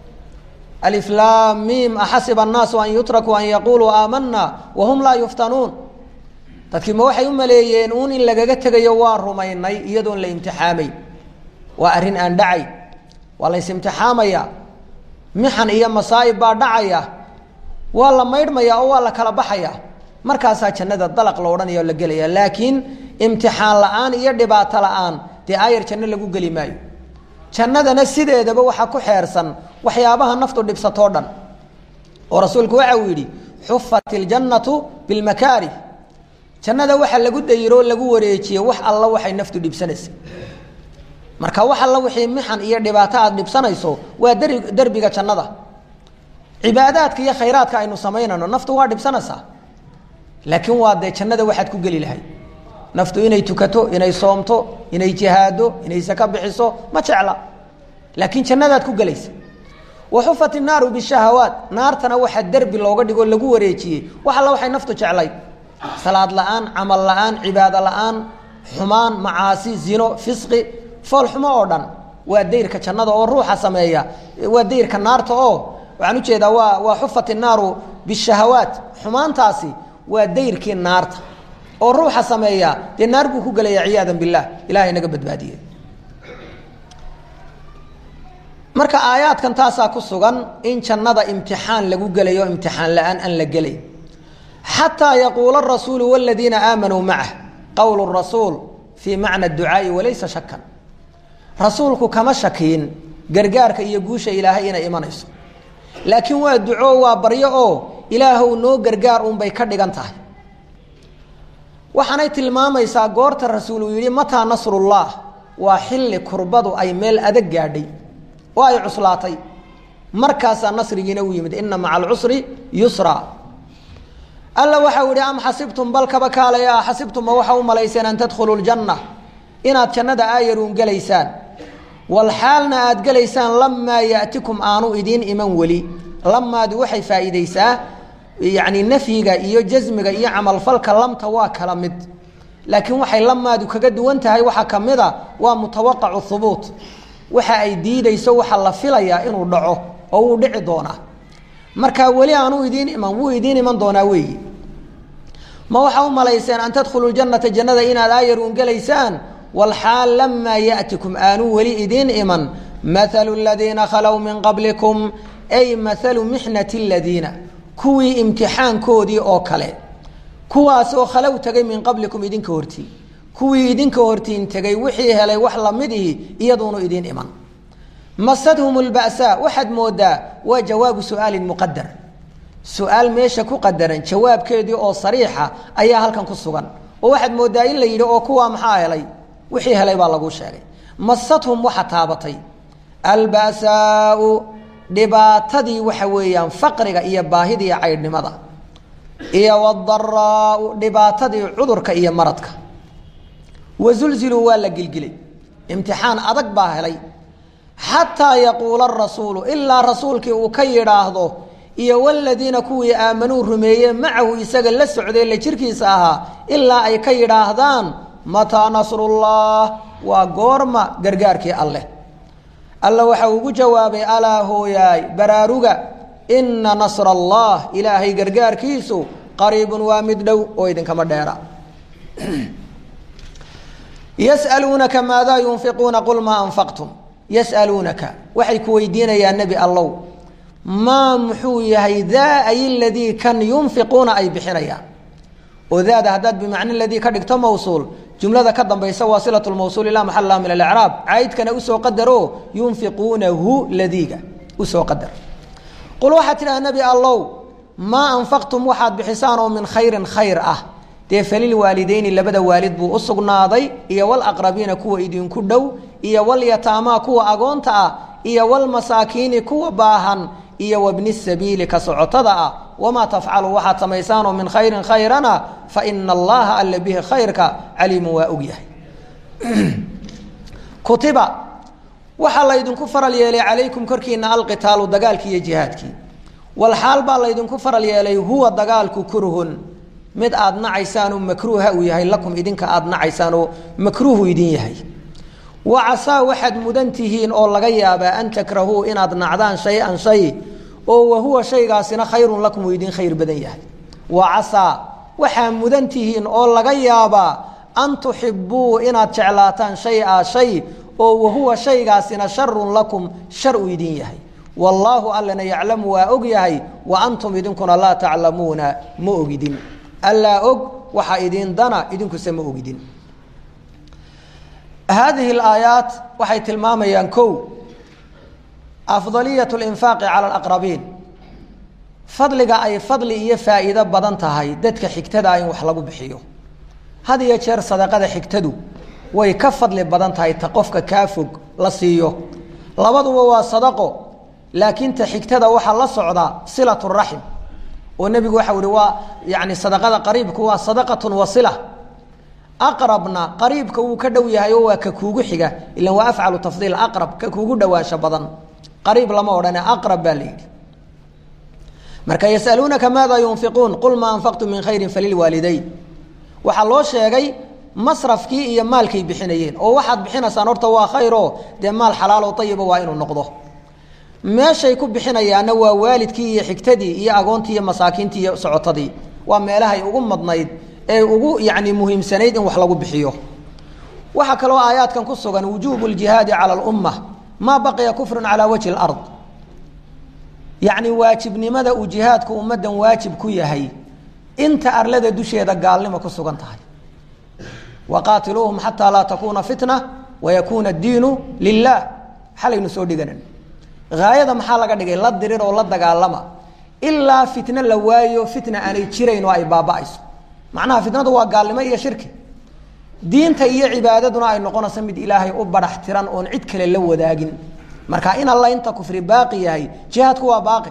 aliflaam miim axasiba annaasu an yutrakuu an yaquuluu aamanaa wahum laa yuftanuun dadkii ma waxay u maleeyeen uun in lagaga tegayo waa rumaynay iyadoon la imtixaamayn waa arrin aan dhacay waa lays imtixaamaya mixan iyo masaa'ib baa dhacaya waa la maydhmaya oo waa la kala baxaya markaasaa jannada dalaq la odhanaya oo la gelaya laakiin imtixaan la-aan iyo dhibaato la-aan dee aayar janno lagu geli maayo jannadana sideedaba waxaa ku xeersan waxyaabaha naftu dhibsatoo dhan oo rasuulku waxa uu yidhi xufat iljannatu bilmakaarih jannada waxa lagu dayiroo lagu wareejiye wax alla waxay naftu dhibsanaysa marka wax alla wixii mixan iyo dhibaato aad dhibsanayso waa dari derbiga jannada cibaadaadka iyo khayraadka aynu samaynayno naftu waa dhibsanaysaa laakiin waa dee jannada waxaad ku geli lahay naftu inay tukato inay soomto inay jihaado inay saka bixiso ma jecla laakiin jannadaad ku gelaysa waxufat inaaru bishahawaat naartana waxaa derbi looga dhigoo lagu wareejiyey wax alla waxay naftu jeclay salaad la-aan camal la-aan cibaado la-aan xumaan macaasi zino fisqi foolxumo oo dhan waa dayrka jannada oo ruuxa sameeya waa dayrka naarta oo waxaan ujeedaa waa waa xufat innaaru bishahawaat xumaantaasi waa dayrkii naarta oo ruuxa sameeya dee naar buu ku gelaya ciyaada bilah ilahay naga badbaadiye marka aayaadkan taasaa ku sugan in jannada imtixaan lagu gelayo imtixaan la-aan aan la gelay xataa yaquula rasuulu waladiina aamanuu macah qowl rasuul fii macna ducaai walaysa shakan rasuulku kama shakiin gargaarka iyo guusha ilaahay inay imanayso laakiin waa duco waa baryo oo ilaahow noo gargaar unbay ka dhigan tahay waxaanay tilmaamaysaa goorta rasuul uu yidhi mataa nasrullah waa xilli kurbadu ay meel adag gaadhay oo ay cuslaatay markaasaa nasrigiina u yimid ina maca alcusri yusra alla waxau yihi am xasibtum bal kaba kaalaya xasibtum ma waxa u malayseen an tadkhuluu ljanna inaad jannada aayaruun gelaysaan walxaalna aad gelaysaan lamaa yaatikum aanu idiin iman weli lamaadu waxay faa'iideysaa yacni nafyiga iyo jasmiga iyo camalfalka lamta waa kala mid laakiin waxay lamaadu kaga duwan tahay waxaa ka mid a waa mutawaqacu hubuut waxa ay diideyso waxa la filayaa inuu dhaco oo wuu dhici doonaa marka weli aanu idiin iman wuu idiin iman doonaa weeyi ma waxaa u malayseen an tadkhuluu janata jannada inaad aayaruun gelaysaan walxaal lamaa yaatikum aanu weli idiin iman maalu ladiina khalow min qablikum ay maalu mixnati ladiina kuwii imtixaankoodii oo kale kuwaasoo khalow tegay min qablikum idinka hortiin kuwii idinka hortiin tegay wixii helay wax lamid ihi iyaduunu idiin iman masadhum lba'saa waxaad moodaa waa jawaabu su'aalin muqadar su-aal meesha ku qadaran jawaabkeedii oo sariixa ayaa halkan ku sugan oo waxaad moodaa in la yidhi oo kuwaa maxaa helay wixii helay baa laguu sheegay masadhum waxa taabatay alba'saau dhibaatadii waxa weeyaan faqriga iyo baahida iyo caydhnimada iyo wadaraau dhibaatadii cudurka iyo maradka wazulziluu waa la gilgilay imtixaan adag baa helay xataa yaquula rasuulu ilaa rasuulkii uu ka yidhaahdo iyo waladiina kuwii aamanuu rumeeye macahu isaga la socday la jirkiisa ahaa ilaa ay ka yidhaahdaan mataa nasrullah waa goorma gargaarkii alleh alla waxa ugu jawaabay alaa hooyaay baraaruga ina nasra allah ilaahay gargaarkiisu qariibun waa mid dhow oo idinkama dheera yasaluunaka maadaa yunfiquuna qul maa anfaqtum yasaluunaka waxay ku weydiinayaan nebi allow maa muxuu yahay daa ay ladii kan yunfiquuna ay bixinayaan oo daada haddaad bimacna ladii ka dhigto mawsuul jumlada ka dambaysa waa silat lmawsuul ilaa maxalla min alacraab caydkana usoo qadaro yunfiquunahu ladiiga usoo qadar qul waxaad tidhaha nebi allow maa anfaqtum waxaad bixisaan oo min khayrin khayr ah dee falilwaalideyni labada waalid buu u sugnaaday iyo walaqrabiina kuwa idinku dhow iyo walyataamaa kuwa agoonta ah iyo walmasaakiini kuwa baahan iyo wabni sabiili ka socotada ah wamaa tafcalu waxaad samaysaanoo min khayrin khayrana fa ina allaha alla bihi khayrka caliimu waa og yahay kutiba waxaa laydinku faral yeelay calaykum korkiina alqitaalu dagaalkii iyo jihaadkii walxaal baa laydinku faral yeelay huwa dagaalku kurhun mid aad nacaysaanoo makruuha uu yahay lakum idinka aad nacaysaanoo makruuhu idin yahay wa casaa waxaad mudan tihiin oo laga yaabaa an takrahuu inaad nacdaan shay-an shay oo wahuwa shaygaasina khayrun lakum uu idin khayr badan yahay wa casaa waxaa mudan tihiin oo laga yaabaa an tuxibuu inaad jeclaataan shay-a shay oo wahuwa shaygaasina sharun lakum shar uu idin yahay wallaahu allana yaclamu waa og yahay wa antum idinkuna laa taclamuuna ma ogidin allaa og waxaa idin dana idinkuse ma ogidin haadihi alaayaat waxay tilmaamayaan kow afdaliyat linfaaqi cala alaqrabiin fadliga ay fadli iyo faa'iido badan tahay dadka xigtada in wax lagu bixiyo had iyo jeer sadaqada xigtadu way ka fadli badan tahay ta qofka kaa fog la siiyo labaduba waa sadaqo laakiin ta xigtada waxaa la socda silat raxim oo nebigu waxa uhi waa yani sadaqada qariibku waa sadaqatun wa sila aqrabna qariibka wuu ka dhow yahay oo waa ka kuugu xiga ilan waa afcalu tafdiil aqrab ka kuugu dhowaansho badan qariib lama odhane aqrab baa la yidhi marka yasaluunaka maada yunfiquun qul maa anfaqtum min khayrin falilwaalidayn waxaa loo sheegay masrafkii iyo maalkay bixinayeen oo waxaad bixinaysaan horta waa khayro dee maal xalaalo ayiba waa inuu noqdo meeshay ku bixinayaanna waa waalidkii iyo xigtadii iyo agoontii iyo masaakiintii iyo socotadii waa meelahay ugu madnayd ee ugu yani muhiimsanayd in wax lagu bixiyo waxaa kaloo aayaadkan ku sugan wujuubu ljihaadi cala lumma maa baqiya kufrun calaa wajhi lard yacni waajibnimada uu jihaadku ummaddan waajib ku yahay inta arlada dusheeda gaalnimo ku sugan tahay waqaatiluuhum xataa laa takuuna fitna wayakuuna addiinu lilah xalaynu soo dhiganan haayada maxaa laga dhigay la dirir oo la dagaalama ilaa fitno la waayo fitna aanay jirayn oo ay baaba'ayso macnaha fitnadu waa gaalnimo iyo shirki diinta iyo cibaadaduna ay noqonayso mid ilaahay u barax tiran oon cid kale la wadaagin marka in alla inta kufri baaqi yahay jihaadku waa baaqi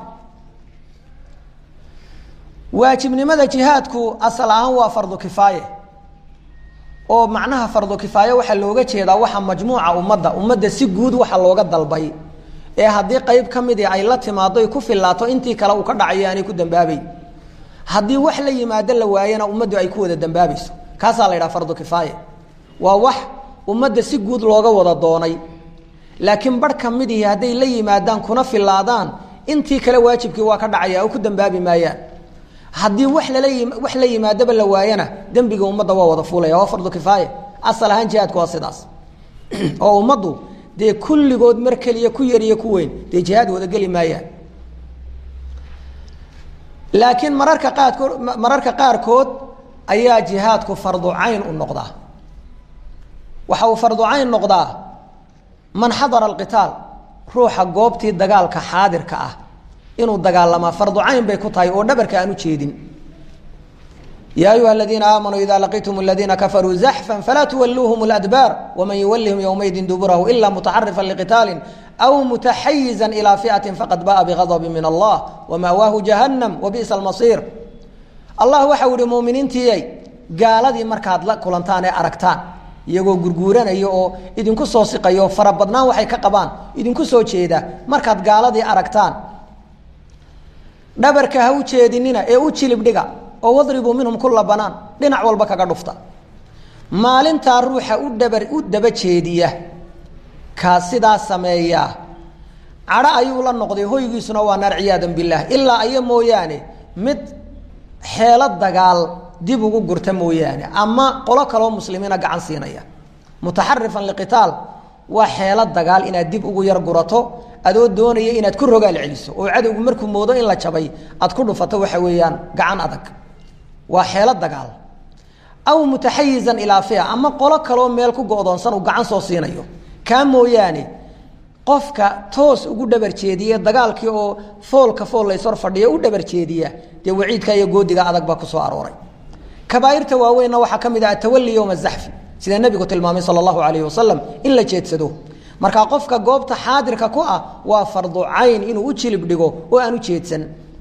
waajibnimada jihaadku asal ahaan waa fardu kifaaye oo macnaha fardu kifaaye waxaa looga jeedaa waxa majmuuca ummadda ummadda si guud waxa looga dalbay ee haddii qayb ka midii ay la timaado ay ku filaato intii kale uu ka dhacayo aanay ku dambaabeyn haddii wax la yimaado la waayana ummaddu ay ku wada dambaabayso kaasaa la yidhaha fardu kifaaye waa wax ummadda si guud looga wada doonay laakiin barh ka midihii hadday la yimaadaan kuna filaadaan intii kale waajibkii waa ka dhacaya oo ku dambaabi maayaan haddii wax lala wax la yimaadaba la waayana dembiga ummadda waa wada fuulaya waa fardu kifaaye asal ahaan jihaadku waa sidaas oo ummaddu dee kulligood mar keliya ku yar iyo ku weyn dee jihaad wada geli maayaan laakiin mararka qaarkood mararka qaarkood ayaa jihaadku fardu cayn u noqdaa waxa uu fardu cayn noqdaa man xadara alqitaal ruuxa goobtii dagaalka xaadirka ah inuu dagaalamaa fardu cayn bay ku tahay oo dhabarka aan u jeedin ya ayuha aladiina aamanuu ida laqitum aladiina kafaruu zaxfan falaa tuwaluuhum ladbaar waman yuwalihim ywmaydin duburahu ila mutaxarifan liqitaalin aw mutaxayizan ilaa fiatin faqad ba'a bigadabin min allah wamaawaahu jahannam wabi'sa almasiir allah waxau ihi muminiintiiyay gaaladii markaad la kulantaan ee aragtaan iyagoo gurguuranaya oo idinku soo siqayo farabadnaan waxay ka qabaan idinku soo jeeda markaad gaaladii aragtaan dhabarka ha u jeedinina ee u jilib dhiga oo wadribuu minhum kula banaan dhinac walba kaga dhufta maalintaa ruuxa u dhabar u daba jeediya kaa sidaa sameeyaa cadho ayuu la noqday hoygiisuna waa naar ciyaadan bilaah ilaa aya mooyaane mid xeelo dagaal dib ugu gurta mooyaane ama qolo kaloo muslimiina gacan siinaya mutaxarifan liqitaal waa xeelo dagaal inaad dib ugu yar gurato adoo doonaya inaad ku rogaal celiso oo cadowgu markuu moodo in la jabay aad ku dhufato waxa weeyaan gacan adag waa xeelo dagaal aw mutaxayizan ilaa fia ama qolo kaloo meel ku go'doonsan uu gacan soo siinayo kaa mooyaane qofka toos ugu dhabar jeediya dagaalkii oo foolka fool laysor fadhiyo u dhabar jeediya dee waciidka iyo goodiga adag baa kusoo arooray kabaairta waaweynna waxaa ka mid ah atawali yowma zaxfi sida nebigu tilmaamay sala allahu alayhi wasalam in la jeedsado markaa qofka goobta xaadirka ku ah waa fardu cayn inuu u jilib dhigo oo aan u jeedsan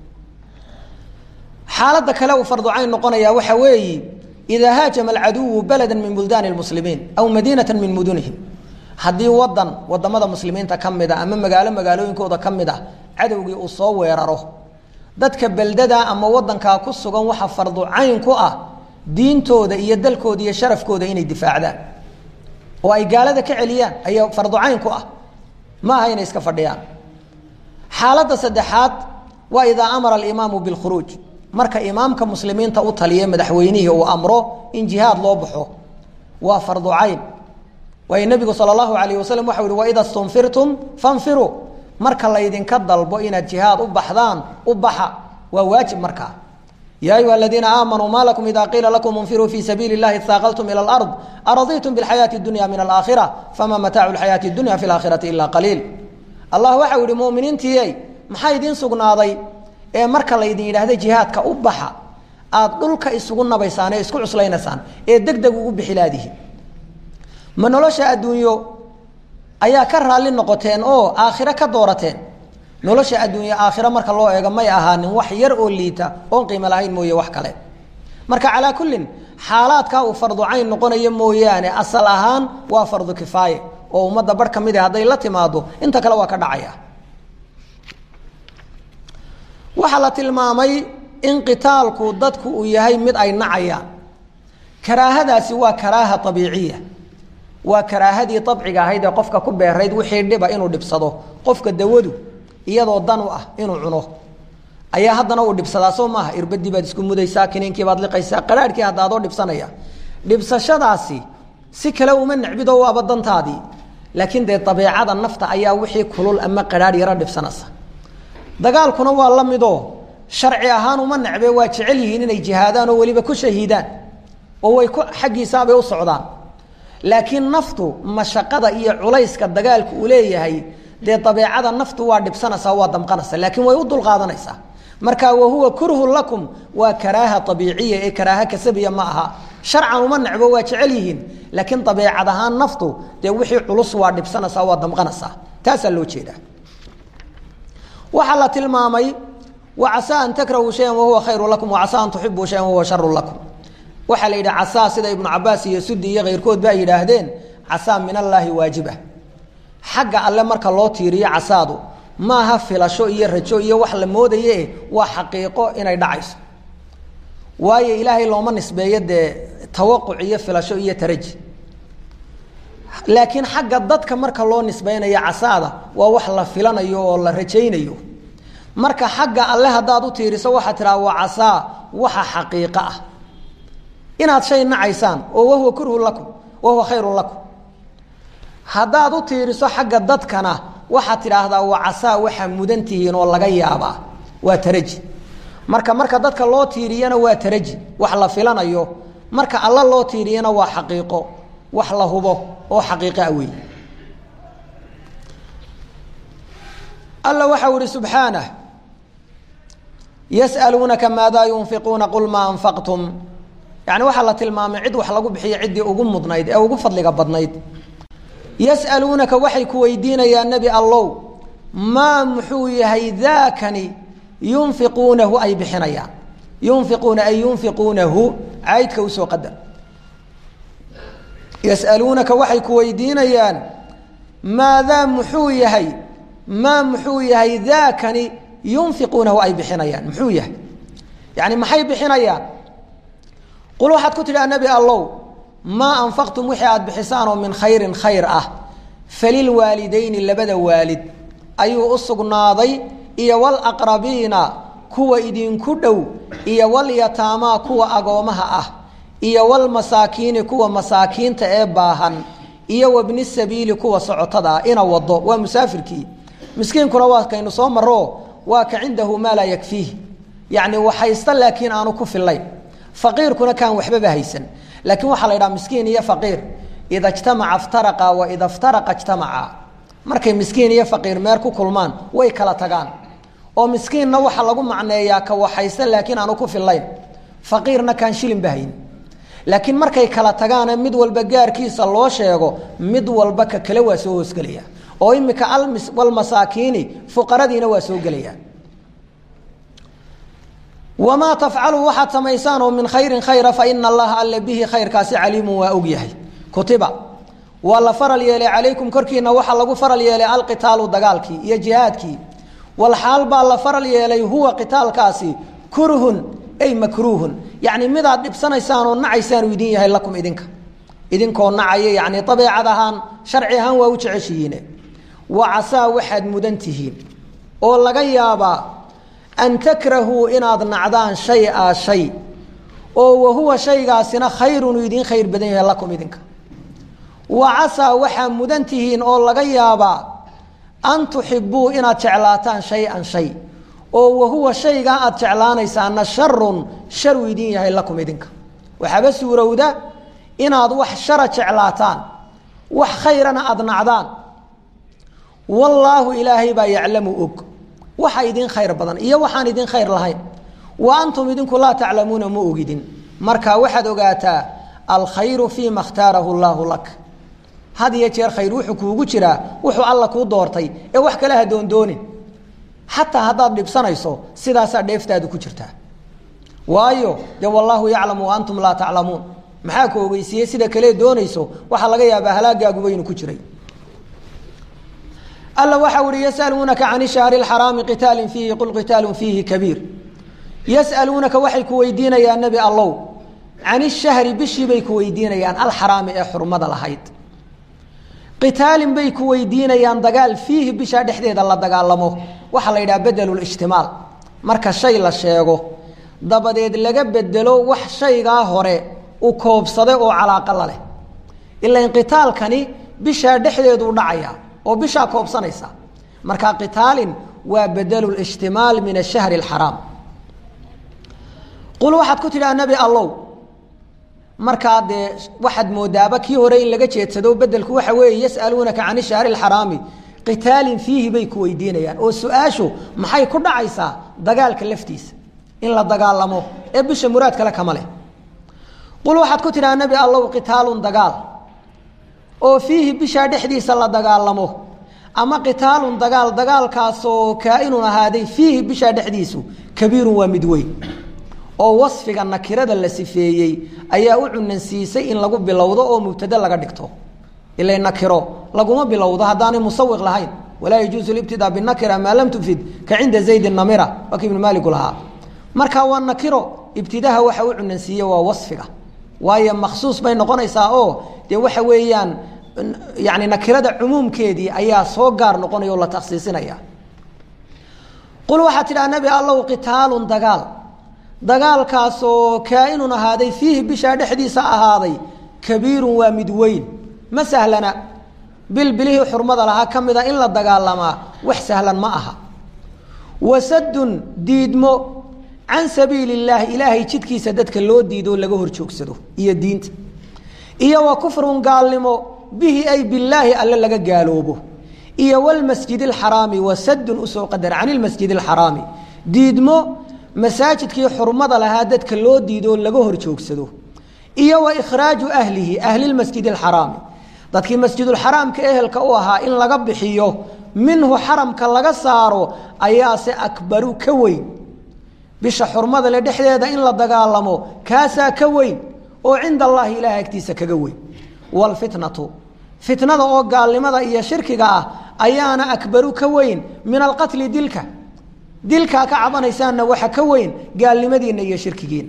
xaaladda kale uu fardu cayn noqonaya waxa weeyi idaa haajama alcaduwu balada min buldaani lmuslimiin aw madiinata min mudunihim haddii wadan wadamada muslimiinta ka mid a ama magaalo magaalooyinkooda ka mid ah cadowgii uu soo weeraro dadka beldada ama wadankaa ku sugan waxa fardu cayn ku ah diintooda iyo dalkooda iyo sharafkooda inay difaacdaan oo ay gaalada ka celiyaan ayaa fardu cayn ku ah ma aha inay iska fadhiyaan xaaladda saddexaad waa idaa amara alimaamu bilkhuruuj marka imaamka muslimiinta u taliya madaxweynihii uu amro in jihaad loo baxo waa fardu cayn waayo nebigu sala allahu alayh wasalam waxau yihi waida stunfirtum fanfiruu marka laydinka dalbo inaad jihaad u baxdaan u baxa waa waajib markaa ya ayuha aladiina aamanuu ma lakum ida qiila lakum infiruu fi sabiili اllahi اhaaqaltum ilى اlard araditum biاlxayaati اdunya min alaakhira fama mataacu اlxayaati اdunya fi اlaakhirati ila qaliil allah waxau yihi muminiintiiyey maxaa idiin sugnaaday ee marka laydin yidhaahda jihaadka u baxa aad dhulka isugu nabaysaan ee isku cuslaynaysaan ee deg deg ugu bixilaadihi ma nolosha adduunyo ayaa ka raalli noqoteen oo aakhiro ka doorateen nolosha adduunye aakhiro marka loo eego may ahaanin wax yar oo liita oon qiimo lahayn mooye wax kale marka calaa kullin xaalaadkaa uu fardu cayn noqonayo mooyaane asal ahaan waa fardu kifaaye oo ummadda bar ka mid a hadday la timaado inta kale waa ka dhacaya waxaa la tilmaamay in qitaalku dadku uu yahay mid ay nacayaan karaahadaasi waa karaaha abiiciya waa karaahadii abciga ahayd ee qofka ku beerayd wixii dhiba inuu dhibsado qofka dawadu iyadoo dan u ah inuu cuno ayaa haddana uu dhibsadaa soo maaha irbadii baad isku mudaysaa kiniinkiibaad liqaysaa qaraarhkii hadda adoo dhibsanaya dhibsashadaasi si kale uma necbido waaba dantaadii laakiin dee dabeecada nafta ayaa wixii kulul ama qaraarh yaro dhibsanaysa dagaalkuna waa la midoo sharci ahaan uma necbe waa jecel yihiin inay jihaadaan oo weliba ku shahiidaan oo way ku xaggiisaabay u socdaan laakiin naftu mashaqada iyo culayska dagaalku uu leeyahay dee dabeecada naftu waa dhibsanaysaa waa damqanaysa laakiin way u dulqaadanaysaa marka wahuwa kurhun lakum waa karaaha abiiciya ee karaaha kasabiya ma aha sharcan uma necbo waa jecel yihiin laakiin dabeecad ahaan naftu dee wixii culus waa dhibsanaysaa waa damqanaysaa taasaa loo jeedaa waxaa la tilmaamay wacasaa an takrahuu shayan wahuwa khayru lakum wacasaa an tuxibuu shayan wahuwa sharu lakum waxaa la yidhi casaa sida ibnu cabaas iyo sudi iyo keyrkood ba ay yidhaahdeen casaa min allaahi waajiba xagga alle marka loo tiiriyo casaadu maaha filasho iyo rajo iyo wax la moodaye waa xaqiiqo inay dhacayso waayo ilaahay looma nisbeeyo dee tawaquc iyo filasho iyo taraji laakiin xagga dadka marka loo nisbeynayo casaada waa wax la filanayo oo la rajaynayo marka xagga alle haddaad u tiiriso waxaad tidhaha waa casaa waxa xaqiiqo ah inaad shay nacaysaan oo wahuwa kurhun lakum wahuwa khayrun lakum haddaad u tiiriso xagga dadkana waxaad tidhaahdaa waa casaa waxaa mudan tihiin oo laga yaabaa waa taraji marka marka dadka loo tiiriyana waa taraji wax la filanayo marka alla loo tiiriyana waa xaqiiqo wax la hubo oo xaqiiqoa wey alla waxau ihi subxaanah yas'aluunaka maadaa yunfiquuna qul maa anfaqtum yani waxaa la tilmaamay cid wax lagu bixiyo ciddii ugu mudnayd ee ugu fadliga badnayd yas'aluunaka waxay ku weydiinayaan nebi allow maa muxuu yahay daakani yunfiquunahu ay bixinayaan yunfiquuna ay yunfiquunahu caydka usoo qadar yas'aluunaka waxay ku weydiinayaan maadaa muxuu yahay maa muxuu yahay daakani yunfiquunahu ay bixinayaan muxuu yahay yani maxay bixinayaan qul waxaad ku tidhaha nebi allow maa anfaqtum wixii aada bixisaan oo min khayrin khayr ah falilwaalidayni labada waalid ayuu u sugnaaday iyo walaqrabiina kuwa idinku dhow iyo walyataamaa kuwa agoomaha ah iyo walmasaakiini kuwa masaakiinta ee baahan iyo wabni sabiili kuwa socotada ah ina wado waa musaafirkii miskiinkuna waa kaynu soo maro waa ka cindahu maa laa yakfiih yacni waxaysta laakiin aanu ku fillayn faqiirkuna kaan waxbaba haysan laakiin waxaa la yidhaha miskiin iyo faqiir ida jtamaca ftaraqa wa ida ftaraqa jtamaca markay miskiin iyo faqiir meer ku kulmaan way kala tagaan oo miskiinna waxaa lagu macneeyaa ka waxaysta laakiin aanu ku fillayn faqiirna kaan shilinba hayn laakiin markay kala tagaane mid walba gaarkiisa loo sheego mid walba ka kale waa soo hoosgelaya oo imika walmasaakiini fuqaradiina waa soo gelaya wamaa tafcaluu waxaad samaysaan oo min khayrin khayra fa ina allaha alle bihi khayrkaasi caliimun waa og yahay kutiba waa la faral yeelay calaykum korkiina waxaa lagu faral yeelay alqitaalu dagaalkii iyo jihaadkii walxaal baa la faral yeelay huwa qitaalkaasi kurhun ay makruuhun yacni midaad dhibsanaysaan oo nacaysaanu idin yahay lakum idinka idinkoo nacaya yacni dabeecad ahaan sharci ahaan waa u jeceshihiine wa casaa waxaad mudan tihiin oo laga yaabaa an takrahuu inaad nacdaan shay-a shay oo wahuwa shaygaasina khayrun idiin khayr badan yahay lakum idinka wa casaa waxaa mudan tihiin oo laga yaabaa an tuxibuu inaad jeclaataan shay-an shay oo wahuwa shaygaa aad jeclaanaysaana sharun sharu idiin yahay lakum idinka waxaaba suurowda inaad wax shara jeclaataan wax khayrana aada nacdaan wallaahu ilaahay baa yaclamu og waxa idin khayr badan iyo waxaan idin khayr lahayn wa antum idinku laa taclamuuna ma ogidin marka waxaad ogaataa alkhayru fii ma khtaarahu llaahu lak had iyo jeer khayr wuxuu kuugu jiraa wuxuu alla kuu doortay ee wax kale ha doondoonin xataa haddaad dhibsanayso sidaasaa dheeftaadu ku jirtaa waayo dee wallaahu yaclamu wa antum laa taclamuun maxaa ku ogeysiiyey sida kale doonayso waxaa laga yaabaa halaagaaguba inuu ku jiray alla waxa uhi yasaluunaka can shahri xaraami qitaalin fiihi qul qitaalun fiihi kabiir yasaluunaka waxay ku weydiinayaan nebi allow can ishahri bishii bay ku weydiinayaan alxaraami ee xurmada lahayd qitaalin bay ku weydiinayaan dagaal fiihi bishaa dhexdeeda la dagaalamo waxaa la yidhaha bedelulijtimaal marka shay la sheego dabadeed laga bedelo wax shaygaa hore u koobsaday oo calaaqa la leh ilan qitaalkani bishaa dhexdeedu dhacaya oo bishaa koobsanaysa marka qitaalin waa bedelu lijtimaal min ashahri alxaraam qul waxaad ku tidhaha nebi allow markaa dee waxaad moodaaba kii hore in laga jeedsado bedelku waxa weeye yasaluunaka can ishahri alxaraami qitaalin fiihi bay ku weydiinayaan oo su-aashu maxay ku dhacaysaa dagaalka laftiisa in la dagaalamo ee bisha muraad kale kama leh qul waxaad ku tidhaha nebi allow qitaalun dagaal oo fiihi bishaa dhexdiisa la dagaalamo ama qitaalun dagaal dagaalkaasoo kaa-inun ahaaday fiihi bishaa dhexdiisu kabiirun waa mid weyn oo wasfiga nakirada la sifeeyey ayaa u cunansiisay in lagu bilowdo oo mubtade laga dhigto ila nakiro laguma bilowdo haddaanay musawiq lahayn walaa yajuusu libtidaa binakira maa lam tufid ka cinda zaydin namira waa ki ibnu maaligu lahaa marka waa nakiro ibtidaha waxa u cunansiiye waa wasfiga waayo maksuus bay noqonaysaa oo dee waxa weeyaan yani nakirada cumuumkeedii ayaa soo gaar noqonaya oo la takhsiisinaya qul waxaad tidhaha nebi allow qitaalun dagaal dagaalkaasoo kaa-inun ahaaday fiihi bishaa dhexdiisa ahaaday kabiirun waa mid weyn ma sahlana bilbilihii xurmada lahaa ka mida in la dagaalamaa wax sahlan ma aha wasadun diidmo can sabiili illaahi ilaahay jidkiisa dadka loo diidoo laga hor joogsado iyo diinta iyo wa kufrun gaalnimo bihi ay bilaahi alle laga gaaloobo iyo wlmasjid اxaraami wasadun usoo qadar can ilmasjid اxaraami diidmo masaajidkii xurmada lahaa dadka loo diidoo laga hor joogsado iyo wa ikhraaju ahlihi ahli masjid اxaraami dadkii masjidulxaraamka ehelka u ahaa in laga bixiyo minhu xaramka laga saaro ayaase akbaru ka weyn bisha xurmada le dhexdeeda in la dagaalamo kaasaa ka weyn oo cinda allahi ilaah agtiisa kaga weyn wlfitnatu fitnada oo gaalnimada iyo shirkiga ah ayaana akbaru ka weyn min alqatli dilka dilkaa ka cabanaysaanna waxa ka weyn gaalnimadiina iyo shirkigiina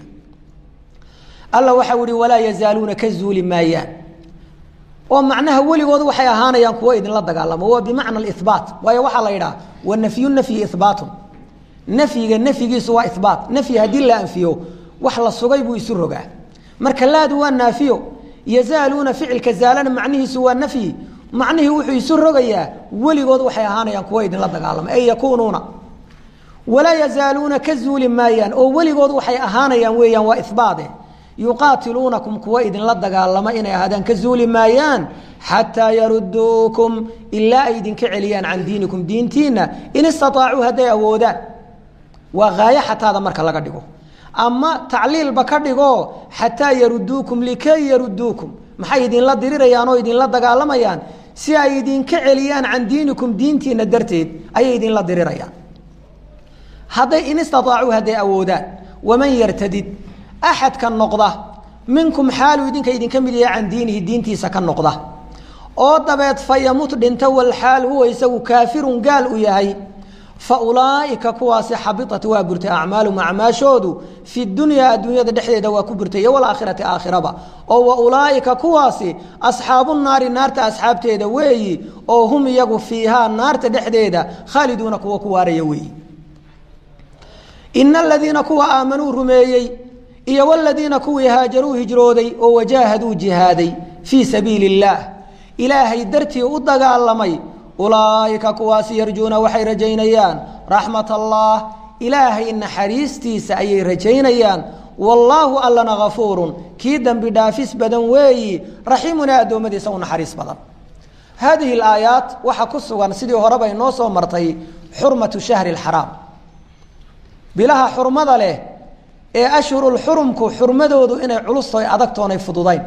alla waxau ihi walaa yazaaluuna ka zuuli maayaan oo macnaha weligood waxay ahaanayaan kuwo idinla dagaalamo waa bimacna ibaat waayo waxaa la yidhaha wanafyu nafyi ibaatun nafyiga nafyigiisu waa ibaat nafyi haddii la anfiyo wax la sugay buu isu rogaa marka laadu waa naafiyo yazaaluuna ficilka zaalana macnihiisu waa nafyi macnihii wuxuu isu rogayaa weligood waxay ahaanayaan kuwo idinla dagaalama ay yakuunuuna walaa yazaaluuna ka zuuli maayaan oo weligood waxay ahaanayaan weeyaan waa ibaade yuqaatiluunakum kuwa idinla dagaalama inay ahaadaan ka zuuli maayaan xataa yaruduukum ilaa ay idinka celiyaan can diinikum diintiina in istaطaacuu hadday awoodaan waa haayo xataada marka laga dhigo ama tacliilba ka dhigo xataa yaruduukum likay yaruduukum maxay idinla dirirayaan oo idinla dagaalamayaan si ay idinka celiyaan can diinikum diintiina darteed ayay idinla dirirayaan hadday in istaطaacuu hadday awoodaan waman yartadid axadka noqda minkum xaaluu idinka idinka mid yahay can diinihi diintiisa ka noqda oo dabeed fa yamut dhinta walxaal huwa isagu kaafirun gaal u yahay fa ulaaئika kuwaasi xabiطat waa burtay acmaalum acmaashoodu fi dunyaa adduunyada dhexdeeda waa ku burtay iyo walaakhirati aakhiraba oo wa ulaaئika kuwaasi asxaabu naari naarta asxaabteeda weeyi oo hum iyagu fiihaa naarta dhexdeeda khaaliduuna kuwa ku waaraya weeyi ina aladiina kuwa aamanuu rumeeyey iyo wladiina kuwii haajaruu hijrooday oo wajaahaduu jihaaday fii sabiili اllaah ilaahay dartii u dagaalamay ulaaئika kuwaasi yarjuuna waxay rajaynayaan raxmat allah ilaahay naxariistiisa ayay rajaynayaan wallaahu allana gafuurun kii dembi dhaafis badan weeyi raxiimunaa addoommadiisa u naxariis badan haadihi اlaayaat waxaa ku sugan sidii horeba inoo soo martay xurmatu shahri اxaraam bilaha xurmada leh ee ashhurulxurumku xurmadoodu inay culusto adagtoonay fududayn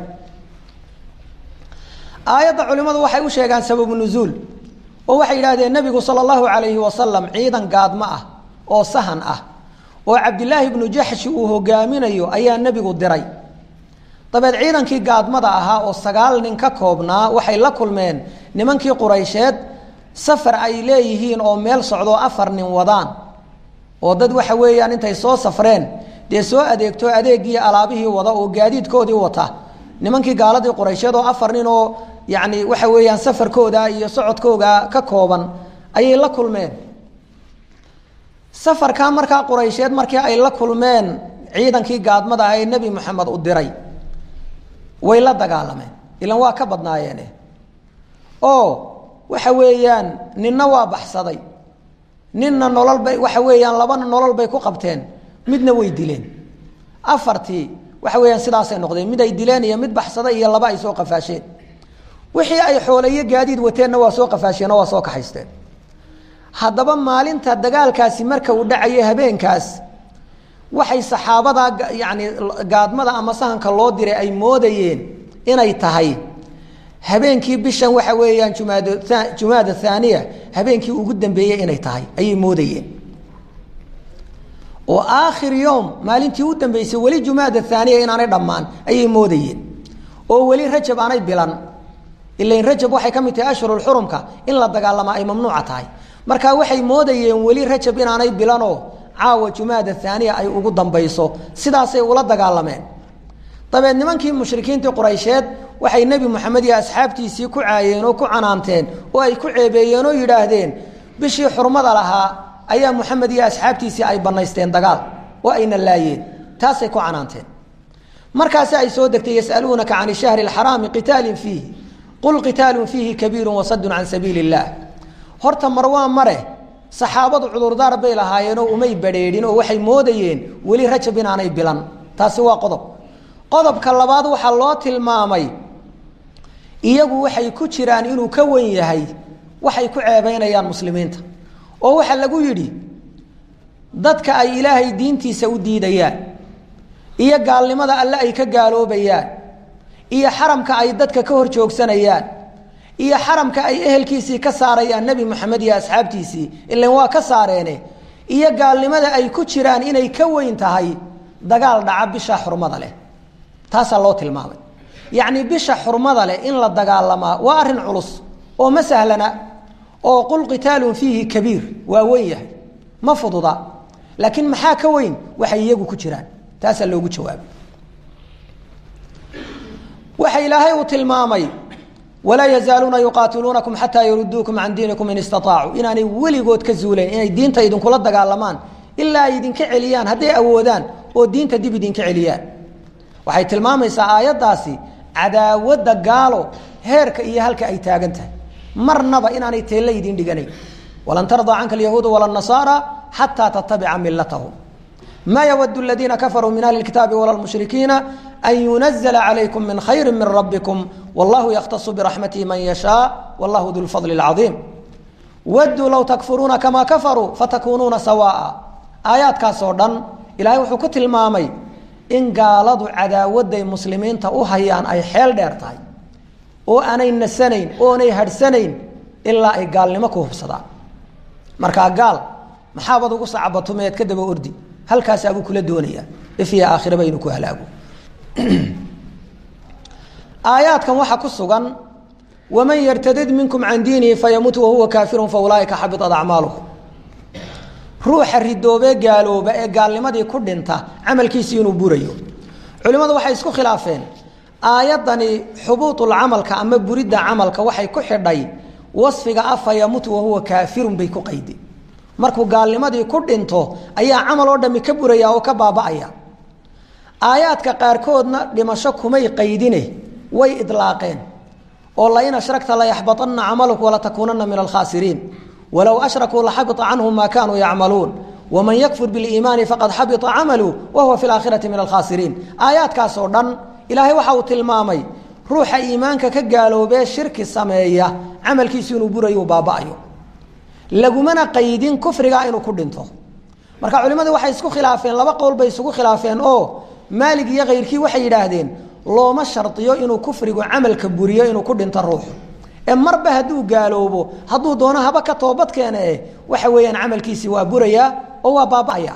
aayadda culimmadu waxay u sheegaan sababu nuzuul oo waxay yidhahdeen nebigu sala allahu calayhi wasalam ciidan gaadmo ah oo sahan ah oo cabdilaahi ibnu jaxshi uu hogaaminayo ayaa nebigu diray dabeed ciidankii gaadmada ahaa oo sagaal nin ka koobnaa waxay la kulmeen nimankii quraysheed safar ay leeyihiin oo meel socdoo afar nin wadaan oo dad waxa weeyaan intay soo safreen dee soo adeegto adeegii alaabihii wada oo gaadiidkoodii wata nimankii gaaladii quraysheed oo afar nin oo yani waxa weeyaan safarkooda iyo socodkooga ka kooban ayay la kulmeen safarkaa markaa quraysheed markii ay la kulmeen ciidankii gaadmada ah ee nebi moxamed u diray way la dagaalameen ilan waa ka badnaayeene oo waxa weeyaan ninna waa baxsaday ninna nolol bay waxa weeyaan labana nolol bay ku qabteen midna way dileen afartii waxa weeyaan sidaasay noqdeen mid ay dileen iyo mid baxsaday iyo laba ay soo qafaasheen wixii ay xooleyo gaadiid wateenna waa soo qafaasheen oo waa soo kaxaysteen haddaba maalinta dagaalkaasi marka uu dhacayo habeenkaas waxay saxaabada yacni gaadmada ama sahanka loo diray ay moodayeen inay tahay habeenkii bishan waxa weeyaan jumaad jumaada thaaniya habeenkii ugu dambeeyey inay tahay ayay moodayeen oo aakhir yowm maalintii u dambeysay weli jumaada thaaniya inaanay dhammaan ayay moodayeen oo weli rajab aanay bilan ilain rajab waxay ka mid tahay ashhurulxurumka in la dagaalamaa ay mamnuuca tahay marka waxay moodayeen weli rajab inaanay bilanoo caawa jumaada thaaniya ay ugu dambayso sidaasay ula dagaalameen dabeed nimankii mushrikiintii quraysheed waxay nebi moxamed iyo asxaabtiisii ku caayeen oo ku canaanteen oo ay ku ceebeeyeen oo yidhaahdeen bishii xurmada lahaa ayaa moxamed iyo asxaabtiisii ay banaysteen dagaal oo ayna laayeen taasay ku canaanteen markaasi ay soo degtay yasaluunaka can shahri اxaraami qitaalin fiihi qul qitaalun fiihi kabiiru wasadun can sabiili اllah horta mar waa mare saxaabadu cudurdaar bay lahaayeenoo umay badrheedhin oo waxay moodayeen weli rajab inaanay bilan taasi waa qodob qodobka labaad waxaa loo tilmaamay iyagu waxay ku jiraan inuu ka wen yahay waxay ku ceebeynayaan muslimiinta oo waxaa lagu yidhi dadka ay ilaahay diintiisa u diidayaan iyo gaalnimada alle ay ka gaaloobayaan iyo xaramka ay dadka ka hor joogsanayaan iyo xaramka ay ehelkiisii ka saarayaan nebi moxamed iyo asxaabtiisii ilan waa ka saareene iyo gaalnimada ay ku jiraan inay ka weyn tahay dagaal dhaca bisha xurmada leh taasaa loo tilmaamay yacni bisha xurmada leh in la dagaalamaa waa arrin culus oo ma sahlana oo qul qitaalun fiihi kabiir waa weyn yahay ma fududa laakiin maxaa ka weyn waxay iyagu ku jiraan taasaa loogu jawaabay waxa ilaahay uu tilmaamay walaa yazaaluuna yuqaatiluunakum xataa yaruduukum can diinikum in istaطaacuu inaanay weligood ka zuuleen inay diinta idinkula dagaalamaan ilaa ay idinka celiyaan hadday awoodaan oo diinta dib idinka celiyaan waxay tilmaamaysaa aayaddaasi cadaawadda gaalo heerka iyo halka ay taagan tahay marnaba inaanay teelle idin dhiganayn walan tardaa canka alyahuuda wala nasaara xataa tatabica milatahum ma ywd اladiina kafaruu min ahli اkitaabi wala mushrikiina an yunazla calaykum min khayri min rabbikum wallahu yakhtasu biraxmatihi man yashaa wallahu du lfadli اlcaiim waduu low takfuruuna kama kafaruu fatakuunuuna sawaa'a aayaadkaas oo dhan ilahay wuxuu ku tilmaamay in gaaladu cadaawaday muslimiinta u hayaan ay xeel dheer tahay oo aanay nasanayn oonay hadhsanayn ilaa ay gaalnimo ku hubsadaan markaa gaal maxaabad ugu sacbatumeed ka daba ordi halkaasaabuu kula doonayaa ifya aakhiraba inuu ku halaago aayaadkan waxaa ku sugan waman yartadid minkum can diinihi fayamut wahuwa kaafirun fa ulaaika xabitat acmaaluhum ruuxa ridoobee gaalooba ee gaalnimadii ku dhinta camalkiisii inuu burayo culimmadu waxay isku khilaafeen aayaddani xubuuطulcamalka ama buridda camalka waxay ku xidhay wasfiga ah fayamut wahuwa kaafirun bay ku qaydi markuu gaalnimadii ku dhinto ayaa camal oo dhami ka buraya oo ka baaba'aya aayaadka qaarkoodna dhimasho kumay qaydine way idlaaqeen oo lain ashragta layaxbaطana camaluk walatakuunana min alkhaasiriin walow ashrakuu laxabita canhum maa kaanuu yacmaluun waman yakfur biliimaani faqad xabita camalu wahuwa fi laakhirati min alkhaasiriin aayaadkaas oo dhan ilaahay waxa uu tilmaamay ruuxa iimaanka ka gaaloobee shirki sameeya camalkiisu inuu burayo uu baaba'ayo lagumana qaydin kufrigaa inuu ku dhinto marka culimmadu waxay isku khilaafeen laba qowl bay isugu khilaafeen oo maalig iyo kayrkii waxay yidhaahdeen looma shardiyo inuu kufrigu camalka buriyo inuu ku dhinto ruuxu ee marba hadduu gaaloobo hadduu doono haba ka toobad keene eh waxa weeyaan camalkiisii waa burayaa oo waa baaba'aya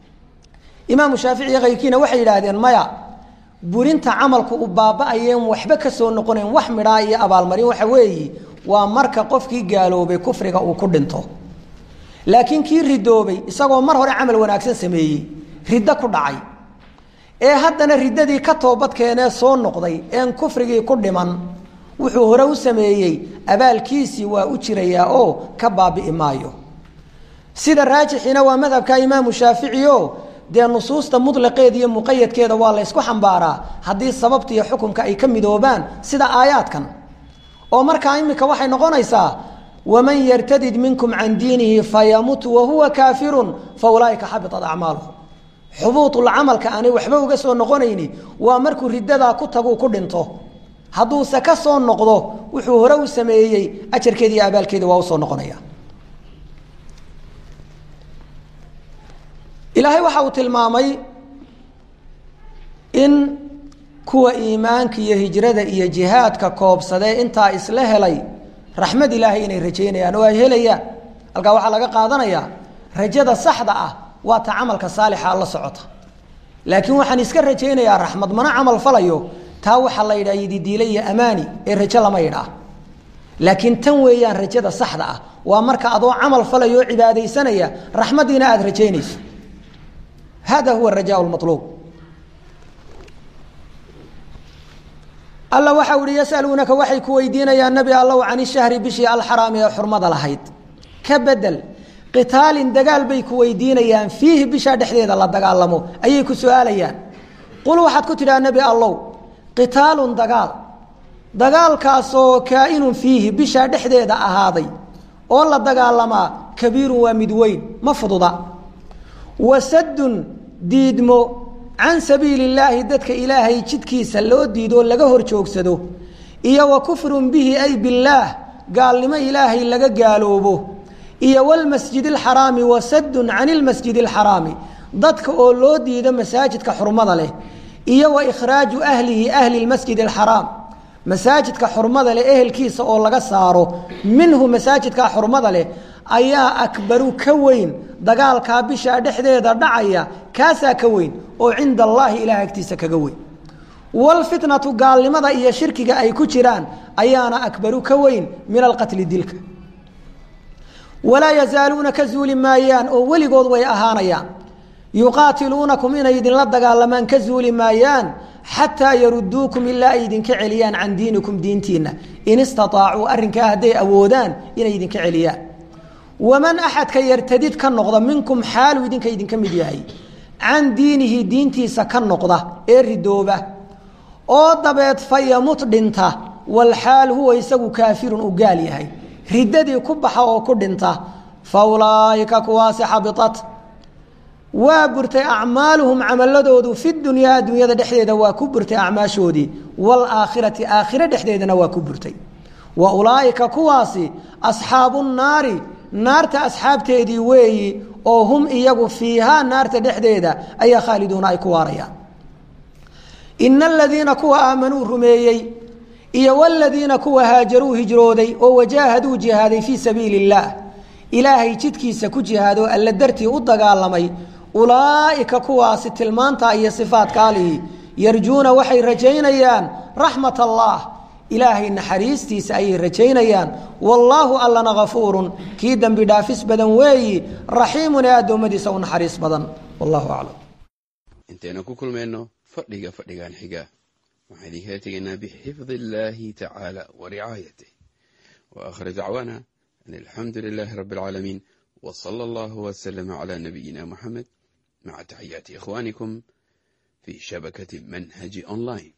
imaamu shaafici iyo kayrkiina waxay yidhaahdeen maya burinta camalku u baaba'ayeen waxba ka soo noqonayn wax midhaa iyo abaalmarin waxa weeyi waa marka qofkii gaaloobay kufriga uu ku dhinto laakiin kii ridoobay isagoo mar hore camal wanaagsan sameeyey riddo ku dhacay ee haddana riddadii ka toobad keenee soo noqday een kufrigii ku dhiman wuxuu hore u sameeyey abaalkiisii waa u jirayaa oo ka baabi'i maayo sida raajixiina waa madhabka imaamu shaafici o dee nusuusta mutlaqeeda iyo muqayadkeeda waa la ysku xambaaraa haddii sababta iyo xukunka ay ka midoobaan sida aayaadkan oo markaa imika waxay noqonaysaa waman yartadid minkum can diinihi fayamut wahuwa kaafirun fa ulaaika xabitat acmaaluhu xubuutulcamalka aanay waxba uga soo noqonayni waa markuu riddadaa ku taguu ku dhinto hadduuse ka soo noqdo wuxuu hore u sameeyey ajarkeedi iyo abaalkeedi waa usoo noqonaya ilaahay waxa uu tilmaamay in kuwa iimaanka iyo hijrada iyo jihaadka koobsadee intaa isla helay raxmad ilaahay inay rajaynayaan oo ay helayaan halkaa waxaa laga qaadanayaa rajada saxda ah waa ta camalka saalixa la socota laakiin waxaan iska rajaynayaa raxmad mana camal falayo taa waxaa la yidhaha yididiile iyo amaani ee rajo lama yidhaah laakiin tan weeyaan rajada saxda ah waa marka adoo camal falayo oo cibaadaysanaya raxmaddiina aada rajaynayso hada huwa raja maluub alla waxau ihi yasaluunaka waxay ku weydiinayaan nebi allow can ishahri bishii alxaraami ee xurmada lahayd ka bedel qitaalin dagaal bay ku weydiinayaan fiihi bishaa dhexdeeda la dagaalamo ayay ku su-aalayaan qul waxaad ku tidhaha nebi allow qitaalun dagaal dagaalkaasoo kaa-inun fiihi bishaa dhexdeeda ahaaday oo la dagaalamaa kabiirun waa mid weyn ma fududa wasadun diidmo can sabiili illaahi dadka ilaahay jidkiisa loo diidoo laga hor joogsado iyo wa kufrun bihi ay billaah gaalnimo ilaahay laga gaaloobo iyo walmasjid alxaraami wasadun can ilmasjid alxaraami dadka oo loo diido masaajidka xurmada leh iyo wa ikhraaju ahlihi ahli lmasjid alxaraam masaajidka xurmada leh ehelkiisa oo laga saaro minhu masaajidka xurmada leh ayaa akbaru ka weyn dagaalkaa bishaa dhexdeeda dhacaya kaasaa ka weyn oo cinda allaahi ilaah agtiisa kaga weyn walfitnatu gaalnimada iyo shirkiga ay ku jiraan ayaana akbaru ka weyn min alqatli dilka walaa yazaaluuna ka zuuli maayaan oo weligood way ahaanayaan yuqaatiluunakum inay idinla dagaalamaan ka zuuli maayaan xataa yaruduukum ilaa ay idinka celiyaan can diinikum diintiinna in istaطaacuu arrinkaa hadday awoodaan inay idinka celiyaan waman axadka yartadid ka noqda minkum xaalu idinka idinka mid yahay can diinihi diintiisa ka noqda ee ridooba oo dabeed fayamut dhinta walxaal huwa isagu kaafirun u gaal yahay riddadii ku baxa oo ku dhinta fa ulaa'ika kuwaasi xabitat waa burtay acmaaluhum camaladoodu fi dunyaa adduunyada dhexdeeda waa ku burtay acmaashoodii waalaakhirati aakhire dhexdeedana waa ku burtay wa ulaa'ika kuwaasi asxaabu nnaari naarta asxaabteedii weeyi oo hum iyagu fiihaa naarta dhexdeeda ayaa khaaliduuna ay ku waarayaan ina aladiina kuwa aamanuu rumeeyey iyo waladiina kuwa haajaruu hijrooday oo wajaahaduu jihaaday fii sabiili illaah ilaahay jidkiisa ku jihaadoo alla dartii u dagaalamay ulaa'ika kuwaasi tilmaanta iyo sifaadka alihi yarjuuna waxay rajaynayaan raxmat allah ilaahay naxariistiisa ayay rajaynayaan wallaahu allana hafuurun kii dembi dhaafis badan weeyi raxiimun ee addoommadiisa u naxariis badan wallahu aclam intaynu ku kulmayno fadhiga fadhigan xiga waxaan idinkala tegaynaa bixifdi illaahi tacaala wa ricaayatih wa aakhir dacwaana an alxamdu lilaahi rabbi alcaalamiin wa sala allahu wasalama calaa nabiyina muxamed maca taxiyaati ikhwaanikum fii shabakati manhaji online